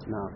نعم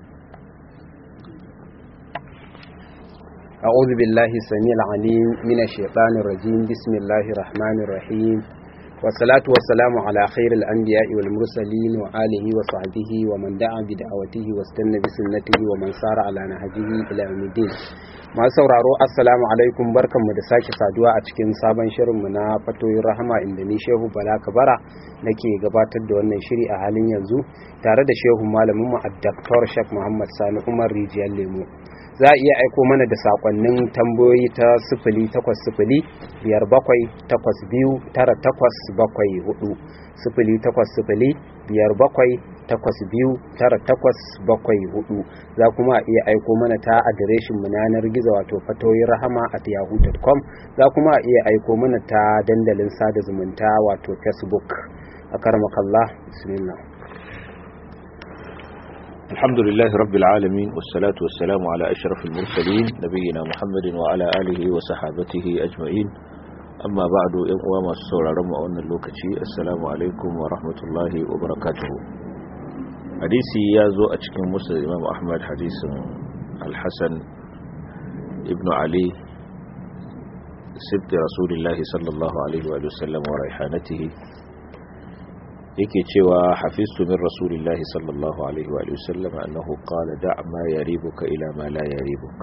أعوذ بالله السميع العليم من الشيطان الرجيم بسم الله الرحمن الرحيم والصلاة والسلام على خير الأنبياء والمرسلين وآله وصحبه ومن دعا بدعوته واستنى بسنته ومن سار على نهجه إلى يوم الدين masu sauraro assalamu alaikum barkanmu da sake saduwa a cikin sabon shirinmu na fatoyin rahama inda ni shehu bala kabara nake gabatar da wannan shiri a halin yanzu tare da shehu malaminmu a daktar shek muhammad sani umar rijiyar lemo za a iya aiko mana da sakonnin tambayoyi ta sifili takwas sifili biyar bakwai takwas biyu tara takwas bakwai hudu sifili takwas sifili biyar bakwai takwas biyu tara takwas bakwai hudu za kuma a iya aiko mana ta adireshin mu yanar gizo wato fatoyin rahama at yahoo.com za kuma a iya aiko mana ta dandalin sada zumunta wato facebook a karmakallah bismillah الحمد لله رب العالمين والصلاة والسلام على أشرف المرسلين نبينا محمد وعلى آله وصحابته أجمعين أما بعد يقوى ما السورة رمى أن اللوكتي السلام عليكم ورحمة الله وبركاته حديثي يازو أتكين مسلم الإمام أحمد حديث الحسن ابن علي سبت رسول الله صلى الله عليه وآله وسلم وريحانته yake cewa hafiztu min rasulillahi sallallahu alaihi wa sallam annahu qala da' ma yaribuka ila ma la yaribuka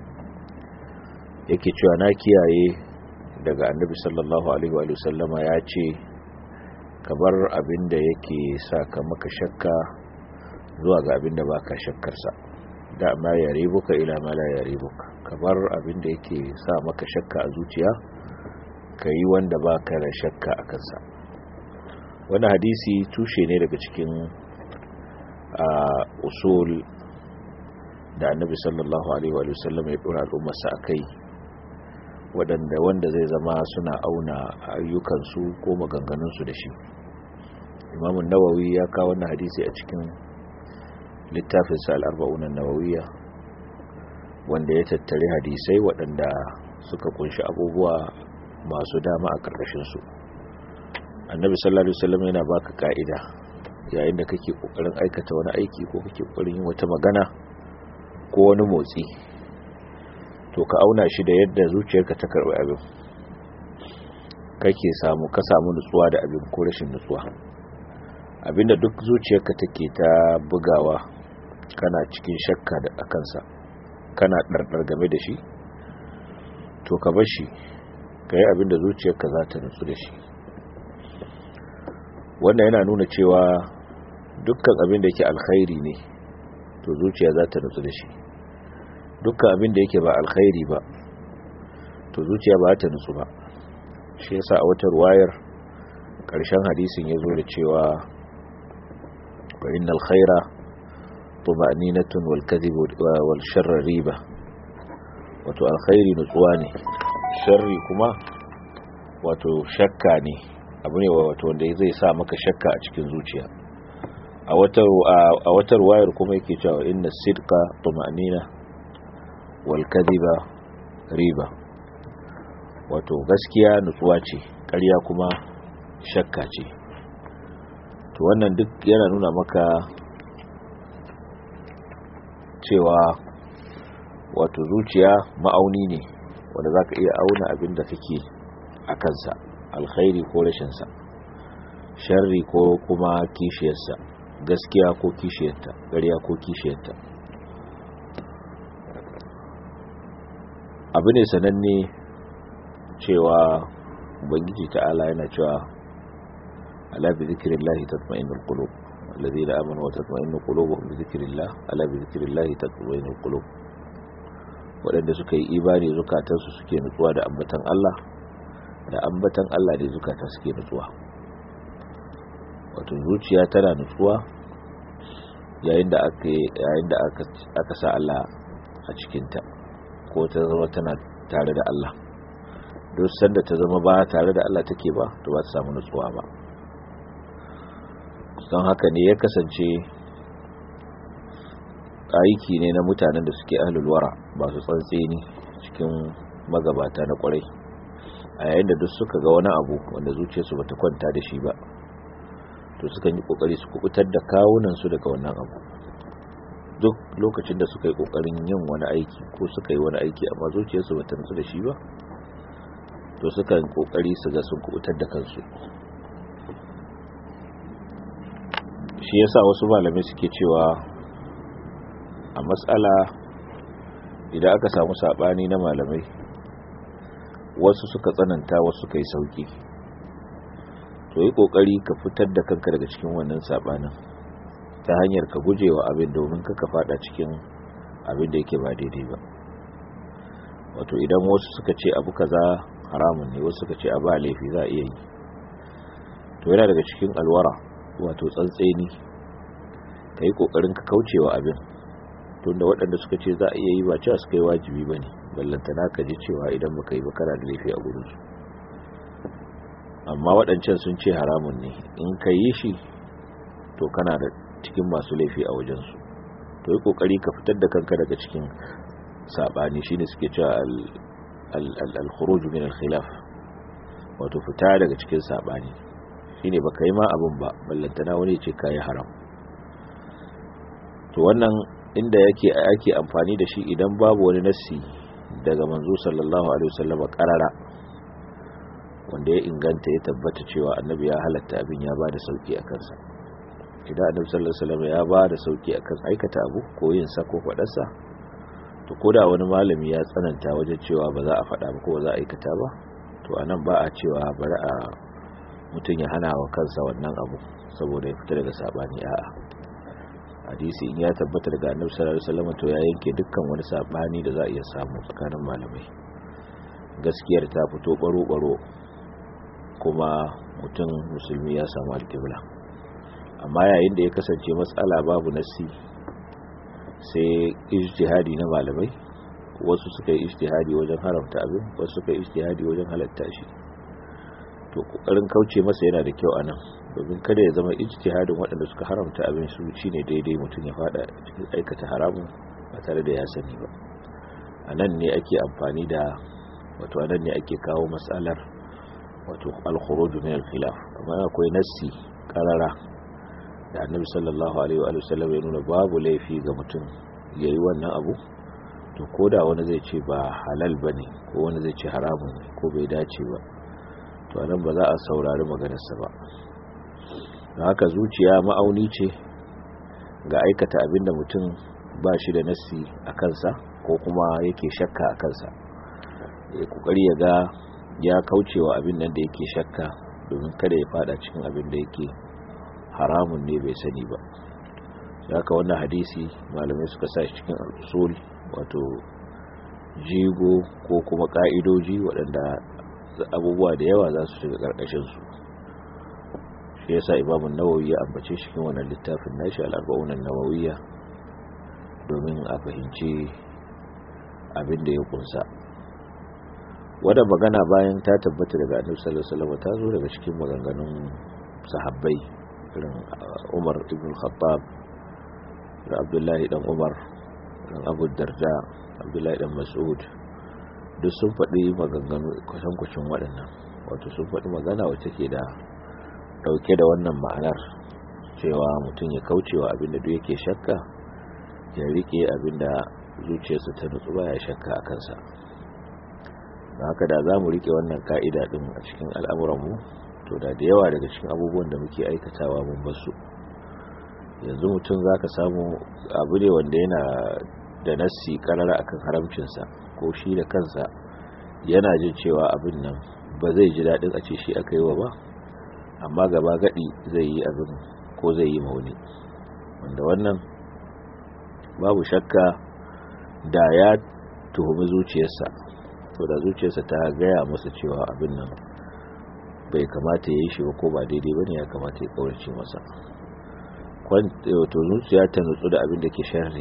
yake cewa na kiyaye daga annabi sallallahu alaihi wa sallam ya ce ka bar abinda yake sa ka maka shakka zuwa ga abinda baka shakkar sa da' ma yaribuka ila ma la yaribuka ka bar abinda yake sa maka shakka a zuciya kai wanda baka da shakka akan sa wani hadisi tushe ne daga cikin usul da annabi sallallahu alaihi wa sallam ya dora al'ummarsa a kai waɗanda wanda zai zama suna auna ayyukansu ko maganganunsu da shi imamun nawawi ya kawo wannan hadisi a cikin littafinsa al'arba'unan nawawiya wanda ya tattare hadisai waɗanda suka kunshi abubuwa masu dama a ƙarƙashinsu annabi sallallahu alaihi wasallam yana baka ka'ida yayin da kake kokarin aikata wani aiki ko kake kokarin yin wata magana ko wani motsi to ka auna shi da yadda zuciyarka ta karbi abin kake samu ka samu nutsuwa da abin ko rashin nutsuwa abinda duk zuciyarka take ta bugawa kana cikin shakka da akansa kana dardar game da shi to ka bar shi kai abinda zuciyarka za ta nutsu da shi wannan yana nuna cewa dukkan abin da yake alkhairi ne to zuciya za ta nutsu da shi dukkan abin da yake ba alkhairi ba to zuciya ba ta nutsu ba shi yasa a wata ruwayar ƙarshen hadisin ya zo da cewa wa innal khaira tuma'ninatun wal kadhib wal sharr riba wato alkhairi nutsuwa ne sharri kuma wato shakka ne abu ne wato wanda zai sa maka shakka a cikin zuciya a wata ruwayar kuma yake cewa inna sidqa tuma'nina wal kadhiba riba wato gaskiya nutsuwa ce ƙarya kuma shakka ce to wannan duk yana nuna maka cewa wato zuciya ma'auni ne wanda zaka iya auna abin da kake a kansa alkhairi ko rashinsa sharri ko kuma kishiyarsa gaskiya ko kishiyarta ƙarya ko kishiyarta abu ne sananne cewa ubangiji ta'ala yana cewa ala bi zikrillahi tatma'innul qulub alladhina amanu wa tatma'innu qulubuhum bi zikrillah ala bi zikrillahi tatma'innul qulub waɗanda suka yi imani zukatansu suke nutsuwa da ambatan Allah da ambatan Allah da zukata suke nutsuwa wato zuciya tana nutsuwa yayin da aka yayin da aka aka sa Allah a cikin ta ko ta zama tana tare da Allah duk sanda ta zama ba tare da Allah take ba to ba ta samu nutsuwa ba don haka ne ya kasance aiki ne na mutanen da suke ahlul wara ba su tsantseni cikin magabata na kwarai a yayin da duk suka ga wani abu wanda zuciyarsu bata kwanta da shi ba to sukan yi kokari su kubutar da kawunan su daga wannan abu duk lokacin da suka yi kokarin yin wani aiki ko suka yi wani aiki amma zuciyarsu ba ta nutsu da shi ba to suka yi kokari su ga sun kubutar da kansu shi yasa wasu malamai suke cewa a matsala idan aka samu sabani na malamai wasu suka tsananta wasu suka yi sauki to yi kokari ka fitar da kanka daga cikin wannan sabanin ta hanyar ka gujewa abin domin ka fada cikin abin da yake ba daidai ba wato idan wasu suka ce abu kaza haramun ne wasu suka ce a ba laifi za a iya yi to yana daga cikin alwara wato tsantseni ka yi kokarin ka kaucewa abin tunda waɗanda suka ce za a iya yi ba cewa suka yi wajibi ba ne ballantana ka ji cewa idan baka yi ba kana da laifi a gurinsu amma waɗancan sun ce haramun ne in ka yi shi to kana da cikin masu laifi a wajensu to yi kokari ka fitar da kanka daga cikin sabani shine suke cewa al-khuruj min al-khilaf wato fita daga cikin sabani shine baka yi ma abun ba ballantana wani ce kai haram to wannan inda yake ake amfani da shi idan babu wani nassi daga manzo sallallahu alaihi wasallam karara wanda ya inganta ya tabbata cewa annabi ya halatta abin ya bada sauki a kansa idan annabi sallallahu alaihi wasallam ya ba da sauki akan aikata abu ko yin sa ko fadar sa to koda wani malami ya tsananta wajen cewa ba za a fada ba ko ba za a aikata ba to anan ba a cewa bari a mutun ya hana wa kansa wannan abu saboda ya fita daga sabani a'a hadisi in ya tabbata daga annabi sallallahu alaihi wasallam to ya yanke dukkan wani sabani da za a iya samu tsakanin malamai gaskiyar ta fito baro baro kuma mutum musulmi ya samu alƙibla amma yayin da ya kasance matsala babu nasi sai ijtihadi na malamai wasu suka yi ijtihadi wajen haramta abin wasu suka yi ijtihadi wajen halatta shi to kokarin kauce masa yana da kyau anan domin kada ya zama ijtihadin waɗanda suka haramta abin su shine daidai mutum ya fada cikin aikata haramun ba tare da ya sani ba anan ne ake amfani da wato anan ne ake kawo matsalar wato al-khuruj min al-khilaf amma akwai nassi karara da annabi sallallahu alaihi wa sallam ya nuna babu laifi ga mutum yayi wannan abu to koda wani zai ce ba halal bane ko wani zai ce haramun ne ko bai dace ba to anan ba za a saurari maganarsa ba don haka zuciya ma'auni ce ga aikata abin da mutum ba shi da nassi a kansa ko kuma yake shakka a kansa ya kokari ya ga ya kaucewa abin nan da yake shakka domin kada ya fada cikin abin da yake haramun ne bai sani ba haka wannan hadisi malamai suka sa shi cikin al'usul wato jigo ko kuma ka'idoji waɗanda abubuwa da yawa za su shiga ƙarƙashinsu shi yasa imamun nawawi ya ambace shi cikin wannan littafin nashi al'arba'unan nawawiya domin a fahimci abin da ya kunsa wadda magana bayan ta tabbata daga annabi sallallahu alaihi wasallam ta zo daga cikin maganganun sahabbai irin Umar ibn Khattab da Abdullahi dan Umar dan Abu Darda Abdullahi dan Mas'ud duk sun faɗi maganganu kusan kucin waɗannan wato sun faɗi magana wacce ke da ɗauke da wannan ma'anar cewa mutum ya kaucewa abin da duk yake shakka ya rike abin da zuciyarsa ta nutsu baya shakka a kansa da haka da za mu rike wannan ka'ida ɗin a cikin al'amuranmu to da da yawa daga cikin abubuwan da muke aikatawa mun basu yanzu mutum za ka samu abu ne wanda yana da nassi karara akan haramcinsa ko shi da kansa yana jin cewa abin nan ba zai ji daɗin a ce shi aka yi wa ba amma gaba gaɗi zai yi abin ko zai yi mauni wanda wannan babu shakka da ya tuhumi zuciyarsa to da zuciyarsa ta gaya masa cewa abin nan bai kamata ya yi shi ba ko ba daidai ba ne ya kamata ya kaurace masa to zuciya ta nutsu da abin da ke sharri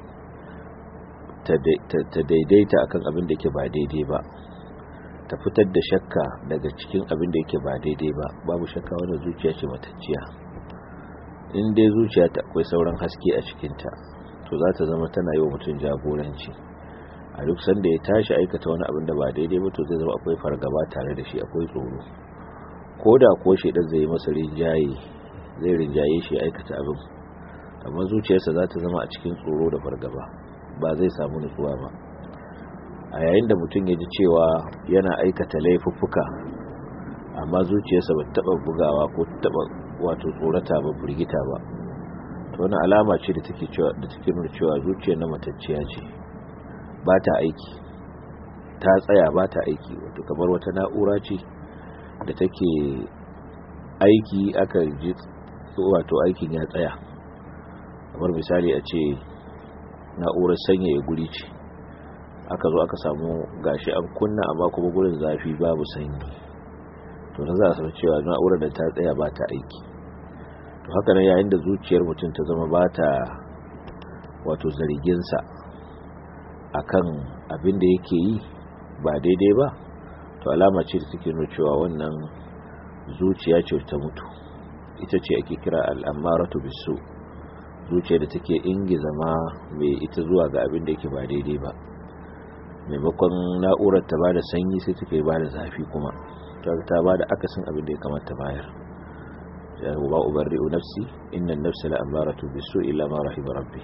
ta daidaita akan abin da ke ba daidai ba ta fitar da shakka daga cikin abin da yake ba daidai ba babu shakka wannan zuciya ce matacciya in dai zuciya ta akwai sauran haske a cikinta to za ta zama tana yi wa mutum jagoranci a duk sanda ya tashi aikata wani abin da ba daidai ba to zai zama akwai fargaba tare da shi akwai tsoro ko da ko shaidan zai yi masa rinjaye zai rinjaye shi aikata abin amma zuciyarsa za ta zama a cikin tsoro da fargaba ba zai samu nutsuwa ba a yayin da mutum ya ji cewa yana aikata laifuffuka amma zuciyarsa ba taba bugawa ko taba wato tsorata ba burgita ba to wani alama ce da take cewa da take nuna cewa zuciyar na matacciya ce ba ta aiki ta tsaya ba ta aiki wato kamar wata na'ura ce da take aiki aka ji wato aikin ya tsaya kamar misali a ce na'urar sanyaya guri ce aka zo aka samu gashi an kunna amma kuma gurin zafi babu sanyi to na za a samu cewa na'urar da ta tsaya ba ta aiki to haka nan yayin da zuciyar mutum ta zama ba ta wato zarginsa akan abin da yake yi ba daidai ba to alama ce da take nuna cewa wannan zuciya ce ta mutu ita ce ake kira al'amaratu bisu zuciya da take ingiza ma mai ita zuwa ga abin da yake ba daidai ba maimakon na'urar ta bada sanyi sai take bada zafi kuma ta bada akasin abin da ya kamata bayar ya ba ubarri'u nafsi inna an-nafsa la'amaratu bisu illa ma rahima rabbi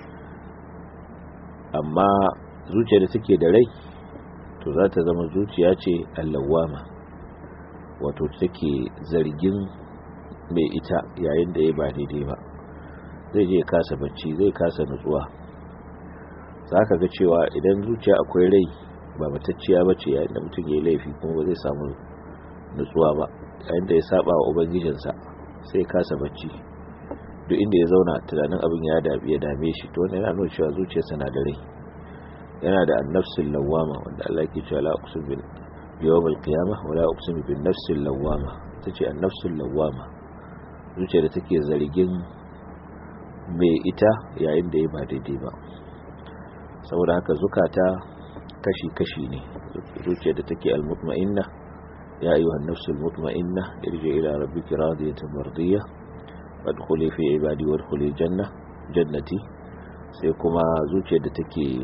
amma zuciya da take da rai to za ta zama zuciya ce allawama wato take zargin mai ita yayin da ya ba daidai ba zai je kasa bacci zai kasa nutsuwa za ka ga cewa idan zuciya akwai rai ba matacciya ba ce yayin da mutum ya yi laifi kuma ba zai samu nutsuwa ba yayin da ya saba wa ubangijinsa sai kasa bacci duk inda ya zauna tunanin abin ya ya dame shi to wannan yana nuna cewa zuciyarsa na da rai yana da annafsul lawama wanda Allah yake cewa la uqsim bil yawm al qiyamah wa la uqsim bin nafsil lawama tace annafsul lawama zuciya da take zargin mai ita yayin da ya ba daidai ba saboda haka zukata kashi-kashi ne zuciya da take al-mutma'inna ya ayyuhan nafsul mutma'inna irji ila rabbiki radiyatan mardiyah wadkhuli fi ibadi wadkhuli janna jannati sai kuma zuciya da take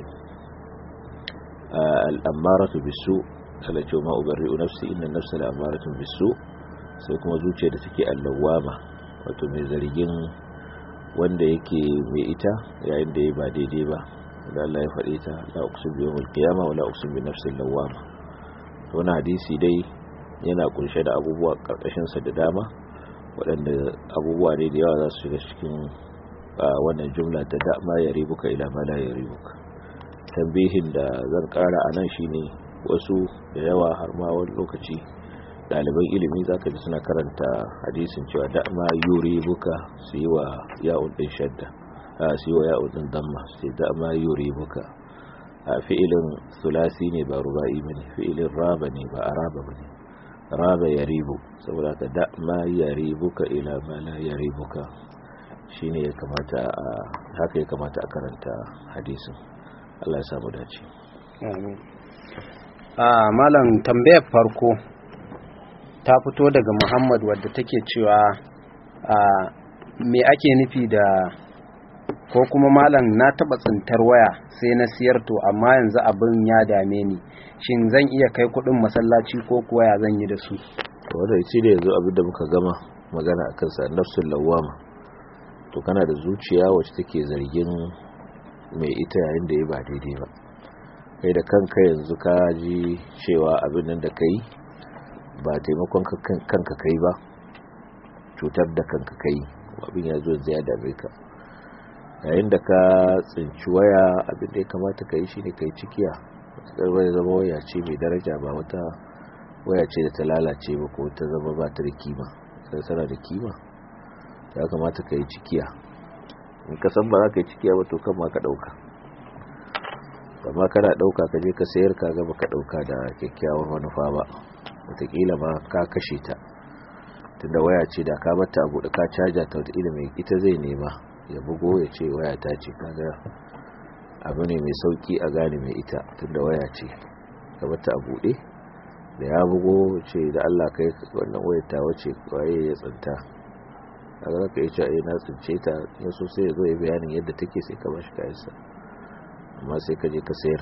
al-ammaratu bisu alace ma ubarri'u nafsi inna nafsa la'ammaratu bisu sai kuma zuciya da take al-lawama wato mai zargin wanda yake mai ita yayin da ya ba daidai ba da Allah ya faɗe ta la uqsim bi yawmil qiyamah wa la uqsim bi nafsil lawwama to wannan hadisi dai yana kunshe da abubuwa karkashin sa da dama waɗanda abubuwa ne da yawa za su shiga cikin wannan jumla ta da ma ya ribuka ila ma la ya ribuka tambihin da zan ƙara a nan shine wasu da yawa har ma wani lokaci ɗaliban ilimi za ka ji suna karanta hadisin cewa da ma yuri buka su yi wa ya'un ɗin shadda a su yi wa ya'un ɗin damma su da ma yuri buka a fi'ilin sulasi ne ba ruba'i ba ne fi'ilin raba ne ba araba ba ne raba ya ribu saboda ka da ma ya ribuka ila ma la ya ribuka shi ne haka ya kamata a karanta hadisin Allah ya samu dace. Amin. Malam tambayar farko ta fito daga muhammad wadda take cewa a me ake nufi da ko kuma malam na taba tsintar waya sai na siyar to amma yanzu abin ya dame ni shin zan iya kai kudin masallaci ko kuwa ya zan yi da su wanda shi da yanzu abin da muka gama magana akan sa nafsul lawama to kana da zuciya wacce take zargin mai ita yayin da ya ba daidai ba kai da kanka yanzu ka ji cewa abin nan da kai ba taimakon kanka kai ba cutar da kanka kai abin ya zo ya dame ka yayin da ka tsinci waya abin da ya kamata ka yi shi ne ka yi cikiya waya zama waya ce mai daraja ba wata waya ce da ta lalace ba ko ta zama ba ta da kima sai sana da kima ya kamata ka yi cikiya in ka san ba za ka yi cikiya ba to kan ma ka ɗauka amma kana ɗauka ka je ka sayar ka gaba ka ɗauka da kyakkyawar manufa ba watakila ma ka kashe ta tunda waya ce da ka bata abu da ka caja ta watakila mai ita zai nema ya bugo ya ce waya ta ce kaga abu ne mai sauki a gane mai ita tunda waya ce ka bata a buɗe da ya bugo ce da Allah kai wannan wayar ta wace waye ya tsinta kaga zaka yi cewa na tsince ta ya so sai ya zo ya bayanin yadda take sai ka bashi kayansa amma sai ka je ka sayar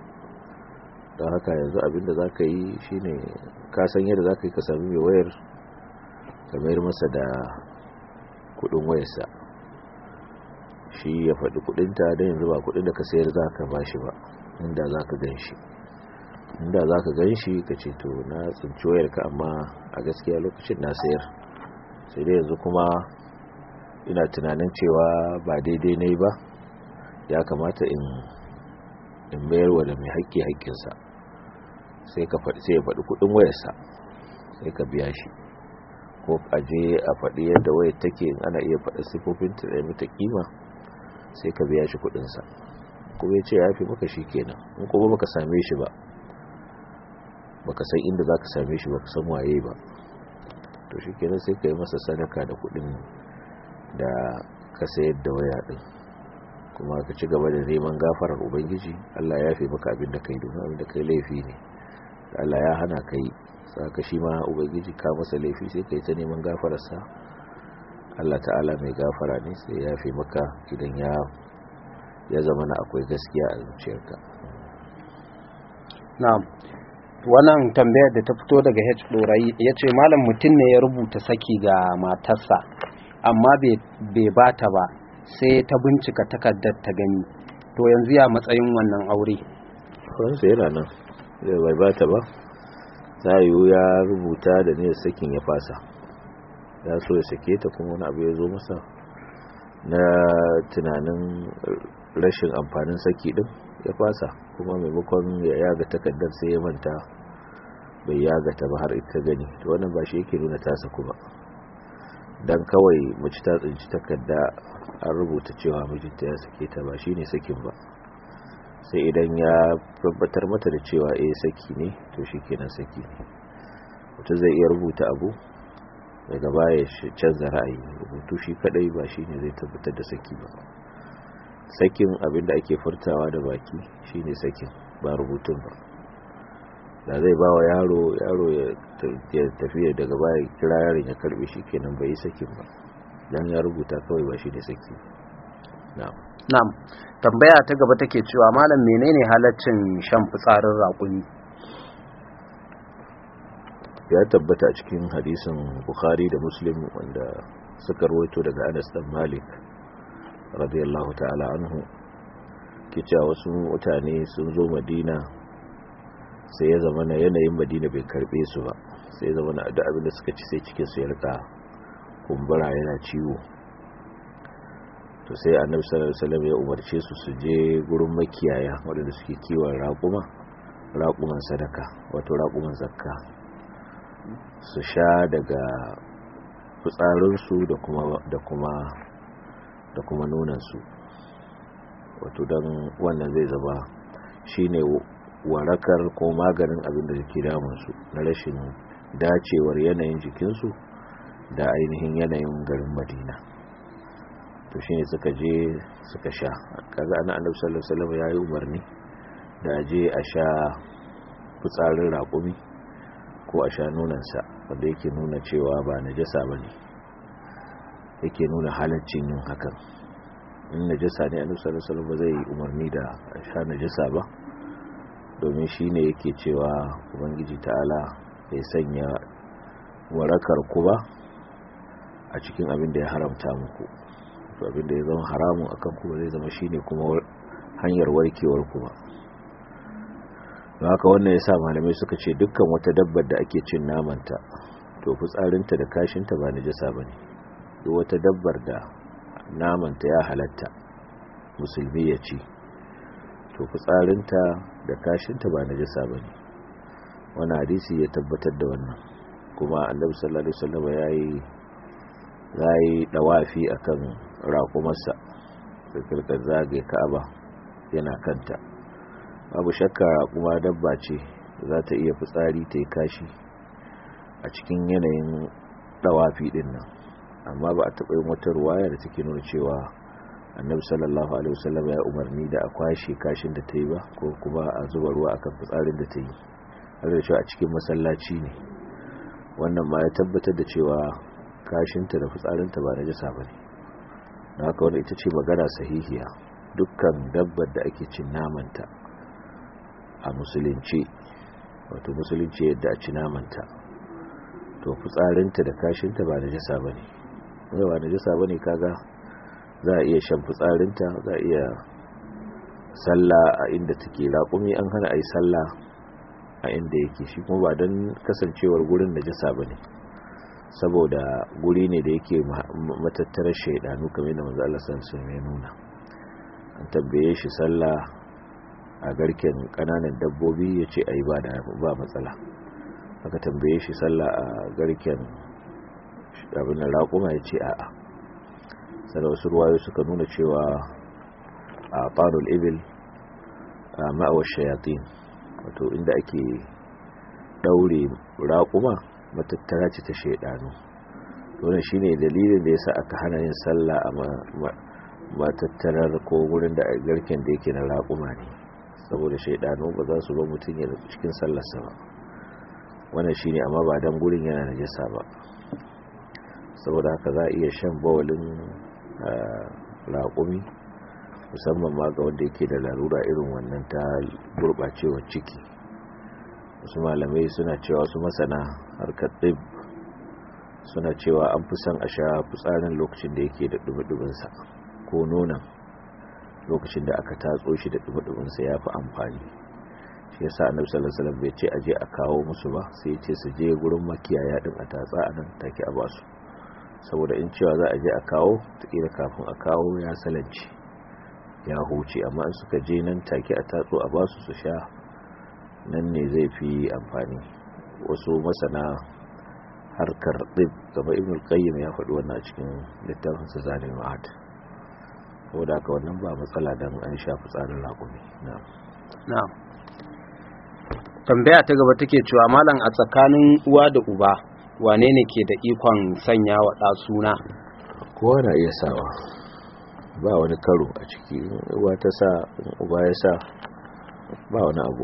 don haka yanzu abinda za ka yi shine ka san yadda za ka yi ka sami mai wayar ka mayar masa da kudin wayarsa shi ya faɗi kudinta don yanzu ba kudin da ka sayar za ka ba shi ba inda za ka gan shi inda za ka gan shi ka ce to na tsinci wayarka amma a gaskiya lokacin na sayar sai dai yanzu kuma ina tunanin cewa ba daidai ne ba ya kamata in in mayar wa da mai haƙƙi haƙƙinsa sai ka faɗi sai ya faɗi kudin wayarsa sai ka biya shi ko aje a faɗi yadda wayar take in ana iya faɗa sifofin ta da mata kima sai ka biya shi kudinsa kuma ya ce ya fi maka shi kenan in kuma baka same shi ba baka san inda za ka same shi baka san waye ba to shi kenan sai ka yi masa sadaka da kudin da ka sayar da waya din kuma ka ci gaba da neman gafarar ubangiji Allah ya fi maka abin da kai domin abin da kai laifi ne Allah ya hana kai saka shi ma ubangiji ka masa laifi sai kai ta neman gafararsa Allah ta'ala mai gafara ne sai ya fi maka idan ya ya zama na akwai gaskiya a zuciyarka na'am wannan tambayar da ta fito daga H Dorayi ya ce malam mutum ne ya rubuta saki ga matarsa amma bai bata ba sai ta bincika takardar ta gani to yanzu ya matsayin wannan aure wansa yana nan bai bata ba ta yiwu ya rubuta da ne sakin ya fasa ya so ya sake ta kuma wani abu ya zo masa na tunanin rashin amfanin saki din ya fasa kuma maimakon ya yaga takardar sai ya manta bai yaga ta ba har ita gani to wannan ba shi yake nuna tasa kuma dan kawai mace ta tsinci takarda an rubuta cewa mijinta ya sake ta ba shine sakin ba sai idan ya tabbatar mata da cewa eh saki ne to shikenan saki ne mutum zai iya rubuta abu daga baya canza ra'ayi rubutu shi kadai ba shine zai tabbatar da saki ba sakin abin da ake furtawa da baki shine sakin ba rubutun ba da zai ba wa yaro yaro ya tafiya daga baya kira yaron ya karbe shi kenan bai yi sakin ba dan ya rubuta kawai ba shi da saki na'am na'am tambaya ta gaba take cewa malam menene halaccin shan fitsarin raƙumi ya tabbata a cikin hadisin bukhari da muslim wanda suka rawaito daga anas dan malik radiyallahu ta'ala anhu ke cewa wasu mutane sun zo madina sai ya zama na yanayin madina bai karbe su ba sai ya zama na da abin da suka ci sai cikin su ya rika kumbura yana ciwo to sai annabi sallallahu alaihi wasallam ya umarce su su je gurin makiyaya waɗanda suke kiwon raƙuma raƙuman sadaka wato raƙuman zakka su sha daga fitsarinsu da kuma da kuma da kuma nunansu wato don wannan zai zama shine warakar ko maganin abin da ke damunsu na rashin dacewar yanayin jikinsu da ainihin yanayin garin madina to shine suka je suka sha kaga ana annabi sallallahu alaihi wasallam yayi umarni da je a sha fitsarin raƙumi ko a sha nunansa wanda yake nuna cewa ba najasa bane yake nuna halaccin yin hakan in najasa ne annabi sallallahu alaihi wasallam ba zai umarni da a sha najasa ba domin shine yake cewa ubangiji ta'ala bai sanya warakar ku ba a cikin abin da ya haramta muku to abin da ya zama haramun akan ku zai zama shine kuma hanyar warkewar ku ba don haka wannan ya sa malamai suka ce dukkan wata dabbar da ake cin namanta to fitsarinta da kashinta ba najasa ba ne duk wata dabbar da namanta ya halatta musulmi ya ci to fitsarinta da kashinta ba najasa ba ne wani hadisi ya tabbatar da wannan kuma annabi sallallahu alaihi wasallam yayi yayi dawafi akan raƙumarsa da kirkar zagaye Ka'aba yana kanta babu shakka kuma dabba ce za ta iya fitsari ta yi kashi a cikin yanayin dawafi din nan amma ba a taɓa yin wata ruwaya da take nuna cewa annabi sallallahu alaihi wasallam ya umarni da a kwashe kashin da ta yi ba ko kuma a zuba ruwa akan fitsarin da ta yi har da cewa a cikin masallaci ne wannan ma ya tabbatar da cewa kashinta da fitsarinta ba na jasa ba ne na haka wanda ita ce magana sahihiya dukkan dabbar da ake cin namanta a musulunci wato musulunci yadda a ci namanta to fitsarinta da kashinta ba na jasa ba ne ba na jasa ba ne kaga za a iya shan fitsarinta za a iya sallah a inda take raƙumi an hana a yi sallah a inda yake shi kuma ba don kasancewar gurin da jasa ba ne saboda guri ne da yake matattarar shaidanu kamar da manzo Allah sallallahu alaihi nuna an tabbaye shi sallah a garken kananan dabbobi yace ayi ba da ba matsala aka tambaye shi sallah a garken abin raƙuma yace a'a sai wasu ruwayo suka nuna cewa a qarul ibil ma'awa shayatin wato inda ake daure raƙuma matattara ce ta shaidanu wannan shine dalilin da yasa aka hana yin sallah a matattarar ko wurin da garken da yake na raƙuma ne saboda shaidanu ba za su ba mutum ya cikin sallarsa ba wannan shine amma ba dan gurin yana najasa ba saboda haka za a iya shan bawalin raƙumi musamman ma ga wanda yake da larura irin wannan ta gurɓacewar ciki wasu malamai suna cewa su masana harkar ɗib suna cewa an fi son a sha fitsarin lokacin da yake da ɗumi-ɗuminsa ko nonon lokacin da aka tatso shi da ɗumi-ɗuminsa ya fi amfani shi yasa annabi sallallahu alaihi wasallam bai ce aje a kawo musu ba sai ce su je gurin makiyaya din a tatsa a nan take a basu saboda in cewa za a je a kawo ta kafin a kawo ya salanci ya huce amma in suka je nan take a tatso a basu su sha nan ne zai fi amfani wasu masana harkar ɗib gaba ibn qayyim ya faɗi wannan a cikin littafin sa zalim ma'ad saboda haka wannan ba matsala dan an sha fitsarin raƙumi na'am na'am tambaya ta gaba take cewa malam a tsakanin uwa da uba wane ne ke da ikon sanya wa ɗa suna kowa na iya sawa ba wani karo a ciki uwa ta sa uba ya sa ba wani abu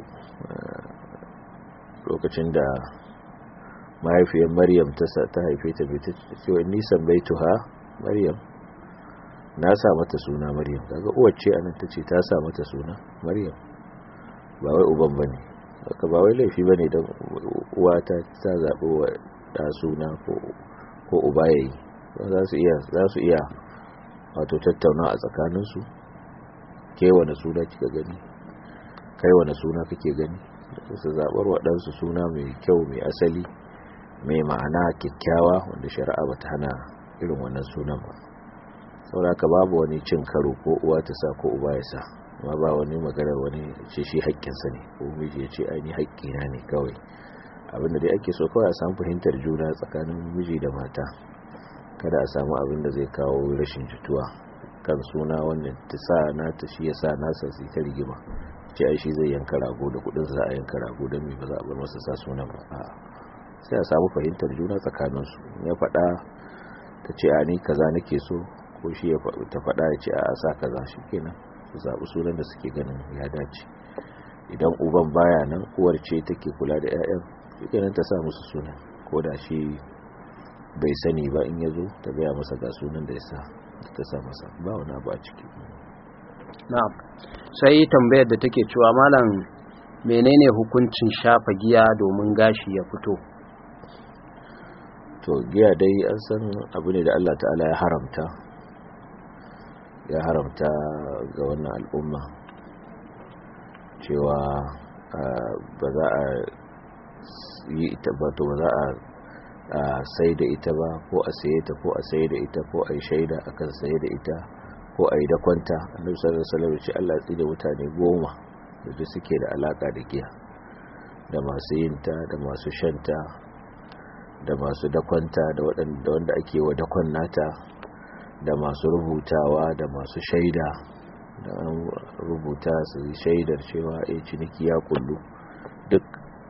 lokacin da mahaifiyar maryam ta ta haife ta bai ta cewa nisan bai tuha maryam na sa mata suna maryam daga uwacce anan ta ce ta sa mata suna maryam ba wai uban ba ne haka ba wai laifi ba ne don uwa ta ta zaɓi wa ɗa suna ko uba ya yi za su iya wato tattauna a tsakaninsu ke wane suna kika gani kai wane suna kake gani su zaɓar waɗansu suna mai kyau mai asali mai ma'ana kyakkyawa wanda shari'a ba ta hana irin wannan sunan ba sauraka babu wani cin karo ko uwa ta sa ko uba ya sa amma ba wani maganar wani ce shi haƙƙinsa ne ko miji ya ce aini haƙƙina ne kawai abinda dai ake so kawai a samu fahimtar juna tsakanin miji da mata kada a samu abin da zai kawo rashin jituwa kan suna wannan ta sa na ta shi ya sa nasa su ta rigima ce ai shi zai yanka rago da kudin za a yanka rago don me ba za a bar masa sa sunan ba a sai a samu fahimtar juna tsakaninsu ya faɗa ta ce a ni kaza nake so ko shi ya ta faɗa ya ce a sa kaza shi kenan su zaɓi sunan da suke ganin ya dace idan uban baya nan uwar ce take kula da 'ya'yan shi kenan ta sa musu sunan ko da shi bai sani ba in ya zo ta gaya masa ga sunan da ya sa ta sa masa ba wani abu a ciki na'am sai tambayar da take cewa malam menene hukuncin shafa giya domin gashi ya fito to giya dai an san abu ne da Allah ta'ala ya haramta ya haramta ga wannan al'umma cewa ba za a yi ita ba to ba za a sai da ita ba ko a saye ta ko a saye da ita ko a yi shaida akan saye da ita ko a yi da kwanta annabi sallallahu alaihi wasallam ce Allah tsire mutane goma da suke da alaka da giya da masu yinta da masu shanta da masu dakwanta da waɗanda wanda ake wa dakon nata da masu rubutawa da masu shaida da an rubuta su shaidar cewa ya ciniki ya kullu duk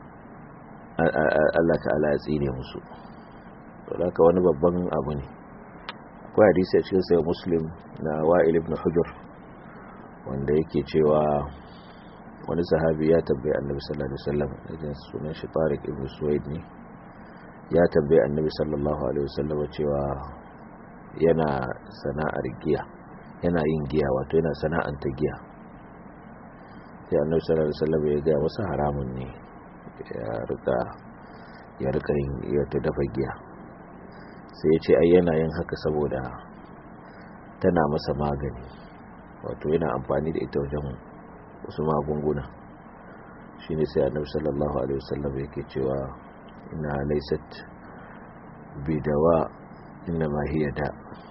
Allah ta'ala ya tsine musu saboda wani babban abu ne akwai hadisi a cikin sai muslim na wa'il ibn hujur wanda yake cewa wani sahabi ya tambaye annabi sallallahu alaihi wasallam idan sunan shi tariq ibn suwaid ne ya tambaye annabi sallallahu alaihi wasallam cewa yana sana'ar giya yana yin giya wato yana sana'anta giya sai annabi sallallahu alaihi wasallam ya ga masa haramun ne ya rika ya rika yin ta dafa giya sai ya ce ai yana yin haka saboda tana masa magani wato yana amfani da ita wajen wasu magunguna shi ne sai annabi sallallahu alaihi wasallam yake cewa ina laysat bidawa inna ma hiya da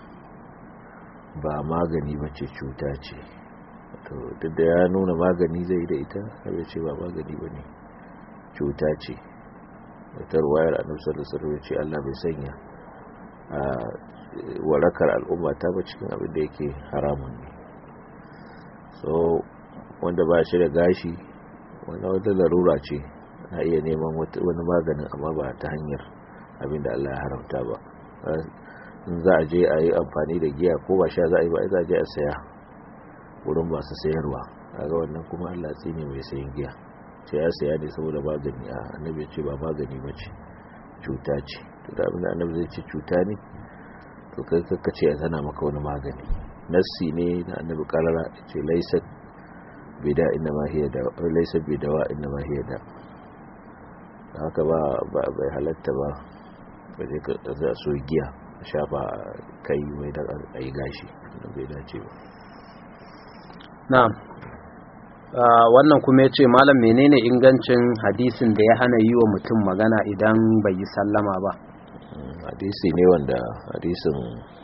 ba magani bace cuta ce to duk da ya nuna magani zai da ita sai ce ba magani bane cuta ce wata ruwayar annabi sallallahu alaihi wasallam ce Allah bai sanya a warakar al'umma ta ba cikin abin da yake haramun ne so wanda ba shi da gashi wanda wata larura ce na iya neman wani maganin amma ba ta hanyar abin da Allah ya haramta ba in za a je a yi amfani da giya ko ba sha za a yi ba za a je a saya wurin masu sayarwa kaga wannan kuma Allah tsine mai sayin giya ce ya saya ne saboda magani a annabi ya ce ba magani ba ce cuta ce to da abin da annabi zai ce cuta ne to kai kakka ce ya tana maka wani magani nassi ne da annabi karara ce laisat bida inna ma hiya da laisat bidawa inna ma hiya da haka ba bai halatta ba ba je ka za so giya shafa kai mai da ayi gashi da bai dace ba na'am wannan kuma ya ce malam menene ingancin hadisin da ya hana yi wa mutum magana idan bai yi sallama ba hadisi ne wanda hadisin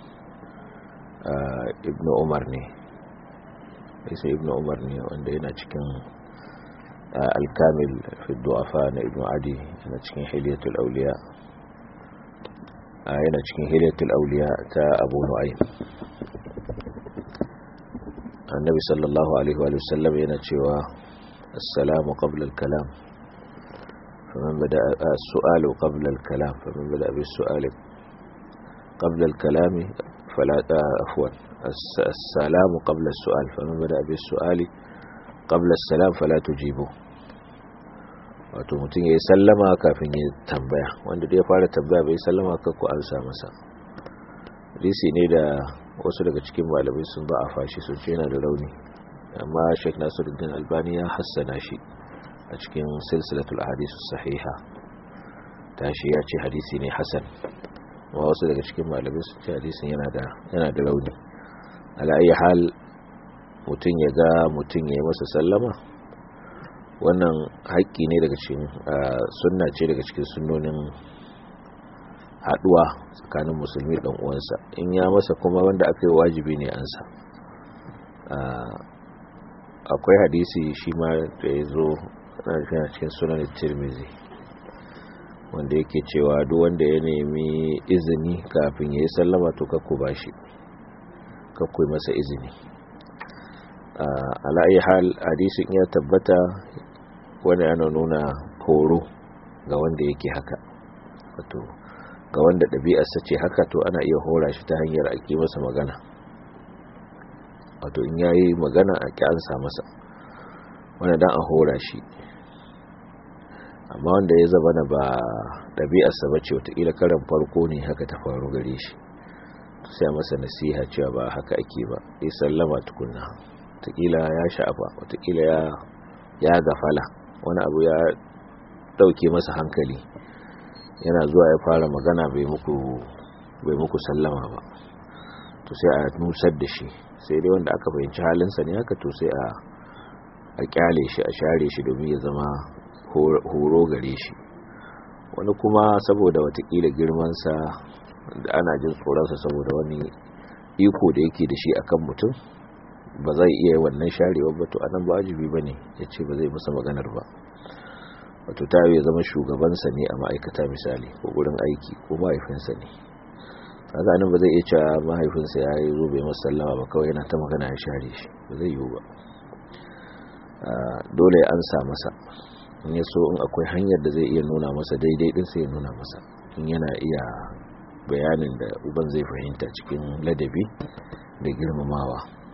ibn umar ne hadisin ibn umar ne wanda yana cikin alkamil fi du'afa na ibn adi yana cikin hiliyatul auliya yana cikin hiliyatul auliya ta abu nu'aym annabi sallallahu alaihi wa sallam yana cewa assalamu qabla al-kalam faman bada as-su'alu qabla al-kalam faman bada bis-su'ali qabla al-kalam fala afwan assalamu qabla as-su'al faman bada bis-su'ali qabla as-salam fala tujibu wato mutum yayi sallama kafin ya tambaya wanda da ya fara tambaya bai sallama ka ku amsa masa hadisi ne da wasu daga cikin malamai sun ba a fashi sun ce yana da rauni amma sheik nasiruddin albani ya hassana shi a cikin silsilatul hadisu sahiha tashi ya ce hadisi ne hasan amma wasu daga cikin malamai sun ce hadisin yana da yana da rauni ala ayi hal mutum ya ga mutum ya yi masa sallama wannan haƙƙi ne daga cikin sunna ce daga cikin sunnonin haduwa tsakanin musulmi dan uwansa in ya masa kuma wanda aka yi wajibi ne ansa akwai hadisi shi ma da ya zo na cikin sunan tirmizi wanda yake cewa duk wanda ya nemi izini kafin ya yi sallama to kakku ba shi kakku masa izini ala'ayi hal hadisin ya tabbata wanda yana nuna horo ga wanda yake haka wato ga wanda ɗabi'arsa ce haka to ana iya hora shi ta hanyar ake masa magana wato in yayi magana a ƙyansa masa wanda dan a hora shi amma wanda ya zama na ba ɗabi'arsa ba ce watakila karan farko ne haka ta faru gare shi sai masa nasiha cewa ba haka ake ba ya sallama tukunna watakila ya sha'afa watakila ya gafala wani abu ya ɗauke masa hankali yana zuwa ya fara magana bai muku bai muku sallama ba to sai a nusar da shi sai dai wanda aka fahimci halinsa ne haka to sai a a kyale shi a share shi domin ya zama horo gare shi wani kuma saboda watakila girmansa da ana jin tsoronsa saboda wani iko da yake da shi akan mutum ba zai iya wannan sharewa ba to anan ba wajibi ba ne ya ce ba zai masa maganar ba wato ta ya zama shugabansa ne a ma'aikata misali ko gurin aiki ko mahaifinsa ne kaga nan ba zai iya cewa mahaifinsa ya yi zo bai masa sallama ba kawai yana ta magana ya share shi ba zai yiwu ba dole ya ansa masa in ya so in akwai hanyar da zai iya nuna masa daidai din sai ya nuna masa in yana iya bayanin da uban zai fahimta cikin ladabi da girmamawa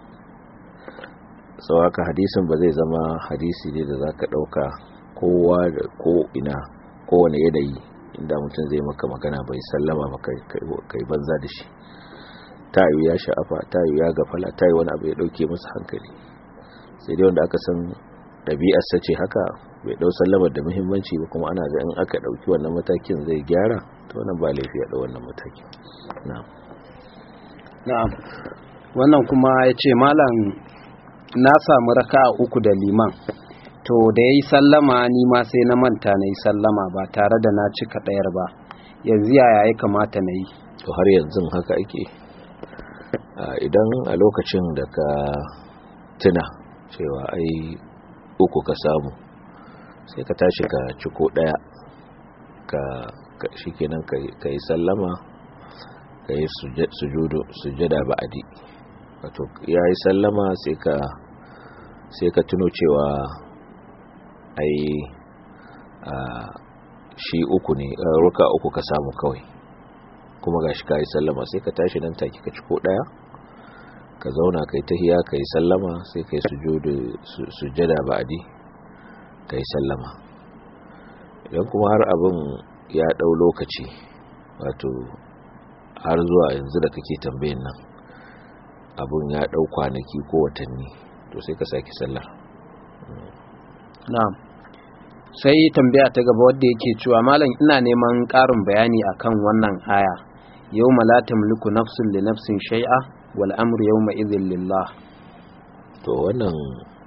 sau haka hadisin ba zai zama hadisi ne da za ka ɗauka kowa da ko ina kowane yanayi inda mutum zai maka magana bai sallama ba kai banza da shi tayu ya sha'afa tayu ya gafala tayu wani abu ya dauke masa hankali sai dai wanda aka san ɗabi'arsa ce haka bai dau sallamar da muhimmanci ba kuma ana ga in aka dauki wannan matakin zai gyara to wannan ba laifi ya dau wannan matakin na'am na'am wannan kuma ya ce malam na samu raka uku da liman to da ya yi sallama ni ma sai na manta na yi sallama ba tare da na cika ɗayar ba yanzu yaya ya kamata na yi to har yanzu haka ake idan a lokacin da ka tuna cewa ai uku ka samu sai ka tashi ka ciko ɗaya ka shikenan ka yi sallama ka yi sujada ba'adi wato ya yi sallama sai ka tuno cewa ai shi uku ne ruka uku ka samu kawai kuma gashi ka yi sallama sai ka tashi nan take ka ciko daya ka zauna kai tahiya ka yi sallama sai ka yi sujada ba'adi ka yi sallama idan kuma har abin ya dau lokaci wato har zuwa yanzu da kake tambayin nan abun ya dau kwanaki ko watanni to sai ka saki sallar na'am sai tambaya ta gaba wadda yake cewa malam ina neman ƙarin bayani akan wannan aya yau la tamliku nafsun li nafsin shay'a wal amru yawma idhin lillah to wannan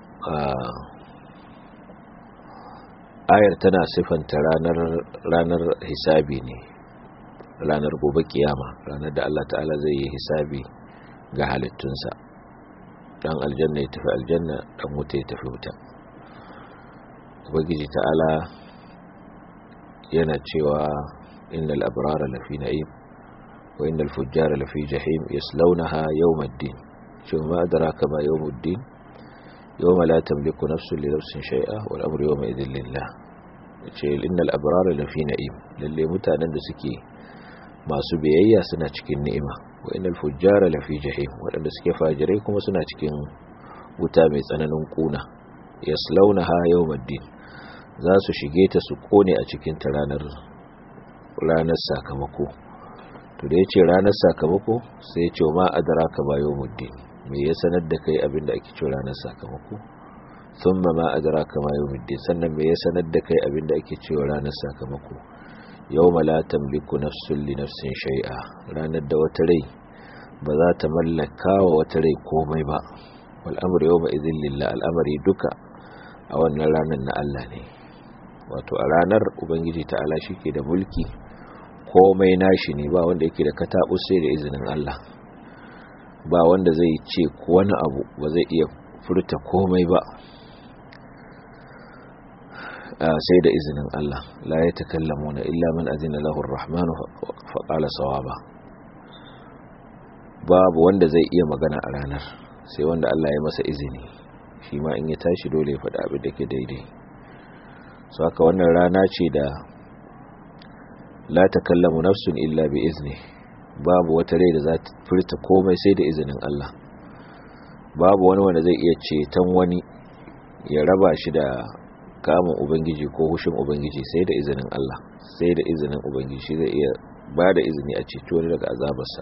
ayar tana sifanta ranar ranar hisabi ne ranar gobe kiyama ranar da Allah ta'ala zai yi hisabi ga halittunsa dan aljanna ya tafi aljanna dan wuta ya tafi wuta ubangiji ta'ala yana cewa innal abrara lafi na'im wa innal fujjara lafi jahim yaslawnaha yawmaddin cewa ma adraka ma yawmuddin yawma la tamliku nafsun li nafsin shay'a wal amru yawma idhin lillah ce innal abrara lafi na'im lalle mutanen da suke masu biyayya suna cikin ni'ima wa innal fujjara lafi jahim wadanda suke fajirai kuma suna cikin wuta mai tsananin kuna yaslawnaha yawmaddin za su shige ta su kone a cikin ta ranar ranar sakamako to da yace ranar sakamako sai ya ce ma adraka ba yawmuddin me ya sanar da kai abin da ake cewa ranar sakamako thumma ma adraka ma yawmuddin sannan me ya sanar da kai abin da ake cewa ranar sakamako yawma la tamliku nafsun li nafsin shay'a ranar da wata rai ba za ta mallaka wa wata rai komai ba wal amru yawma idhin lillah al'amari duka a wannan ranar na Allah ne wato a ranar ubangiji ta'ala shike da mulki komai nashi ne ba wanda yake da katabu sai da izinin Allah ba wanda zai ce wani abu ba zai iya furta komai ba sai da izinin Allah la ya takallamuna illa man azina lahu ar-rahmanu fa qala sawaba babu wanda zai iya magana a ranar sai wanda Allah ya masa izini shi ma in ya tashi dole ya faɗa abin da ke daidai so haka wannan rana ce da la takallamu nafsun illa bi izni babu wata rai da za ta furta komai sai da izinin Allah babu wani wanda zai iya ceton wani ya raba shi da kamun ubangiji ko hushin ubangiji sai da izinin Allah sai da izinin ubangiji shi zai iya ba da izini a ceto wani daga azabarsa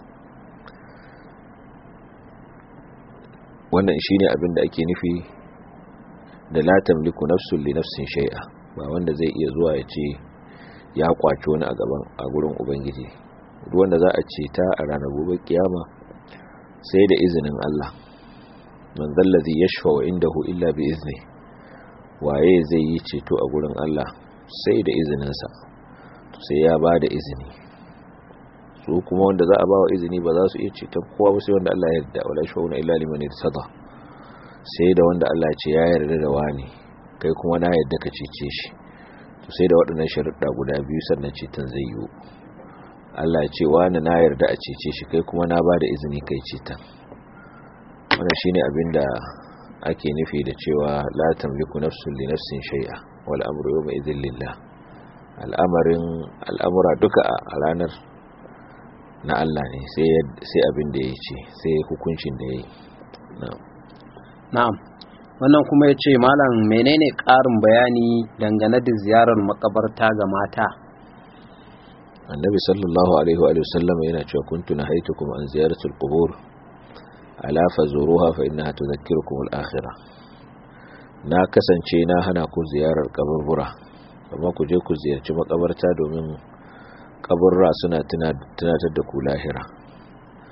wannan shine abin da ake nufi da la tamliku nafsun li nafsin shay'a ba wanda zai iya zuwa ya ce ya kwaci wani a gaban a gurin ubangiji wanda za a ce ta a ranar gobe kiyama sai da izinin Allah man zallazi yashfa wa indahu illa bi izni waye zai yi ceto a gurin Allah sai da izininsa to sai ya ba da izini su kuma wanda za a ba wa izini ba za su iya ceton kowa ba sai wanda Allah ya yarda wala shawuna illa liman irtada sai da wanda Allah ce ya yarda da wani kai kuma na yarda ka cece shi to sai da waɗannan sharuɗa guda biyu sannan ceton zai yiwu Allah ya ce wani na yarda a cece shi kai kuma na ba da izini kai ceton wannan shine abin da ake nufi da cewa la tamliku nafsun li nafsin shay'a wal amru yawma idhil lillah al'amarin al'amura duka a ranar na Allah ne sai sai abin da yace sai hukuncin da yayi na'am na'am wannan kuma yace malam menene ƙarin bayani dangane da ziyarar makabarta ga mata annabi sallallahu alaihi wa sallam yana cewa kuntu nahaytukum an ziyaratul qubur ala fazuruha fa innaha tudhakkirukum al-akhirah na kasance na hana ku ziyarar kaburbura amma ku je ku ziyarci makabarta domin kaburra suna tunatar da ku lahira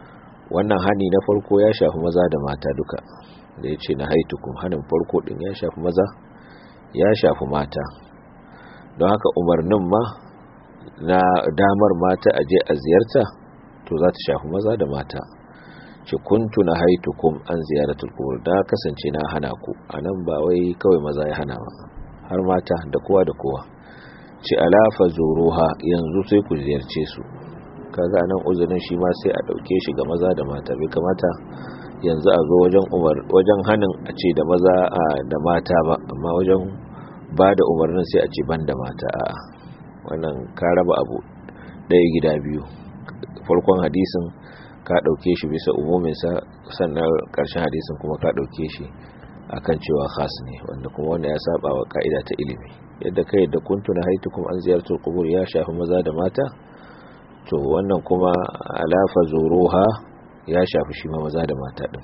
wannan hani na farko ya shafi maza da mata duka da ya ce na haitukum hanin farko din ya shafi maza ya shafi mata don haka umarnin ma na damar mata a je a ziyarta to za ta shafi maza da mata ce kuntu na haitukum an ziyaratul qubur da kasance na hana ku anan ba wai kawai maza ya hana ba har mata da kowa da kowa ce alafa zuruha yanzu sai ku ziyarce su kaga nan uzurin shi ma sai a dauke shi ga maza da mata bai kamata yanzu a zo wajen umar wajen hanin a ce da maza da mata ba amma wajen ba da umarnin sai a ce ban da mata a wannan ka raba abu ɗaya gida biyu farkon hadisin ka ɗauke shi bisa umuminsa sannan ƙarshen hadisin kuma ka ɗauke shi akan cewa khas ne wanda kuma wanda ya saba wa ka'ida ta ilimi yadda kai da kuntu na haitukum an ziyartar kubur ya shafi maza da mata to wannan kuma alafa zuruha ya shafi shi ma maza da mata din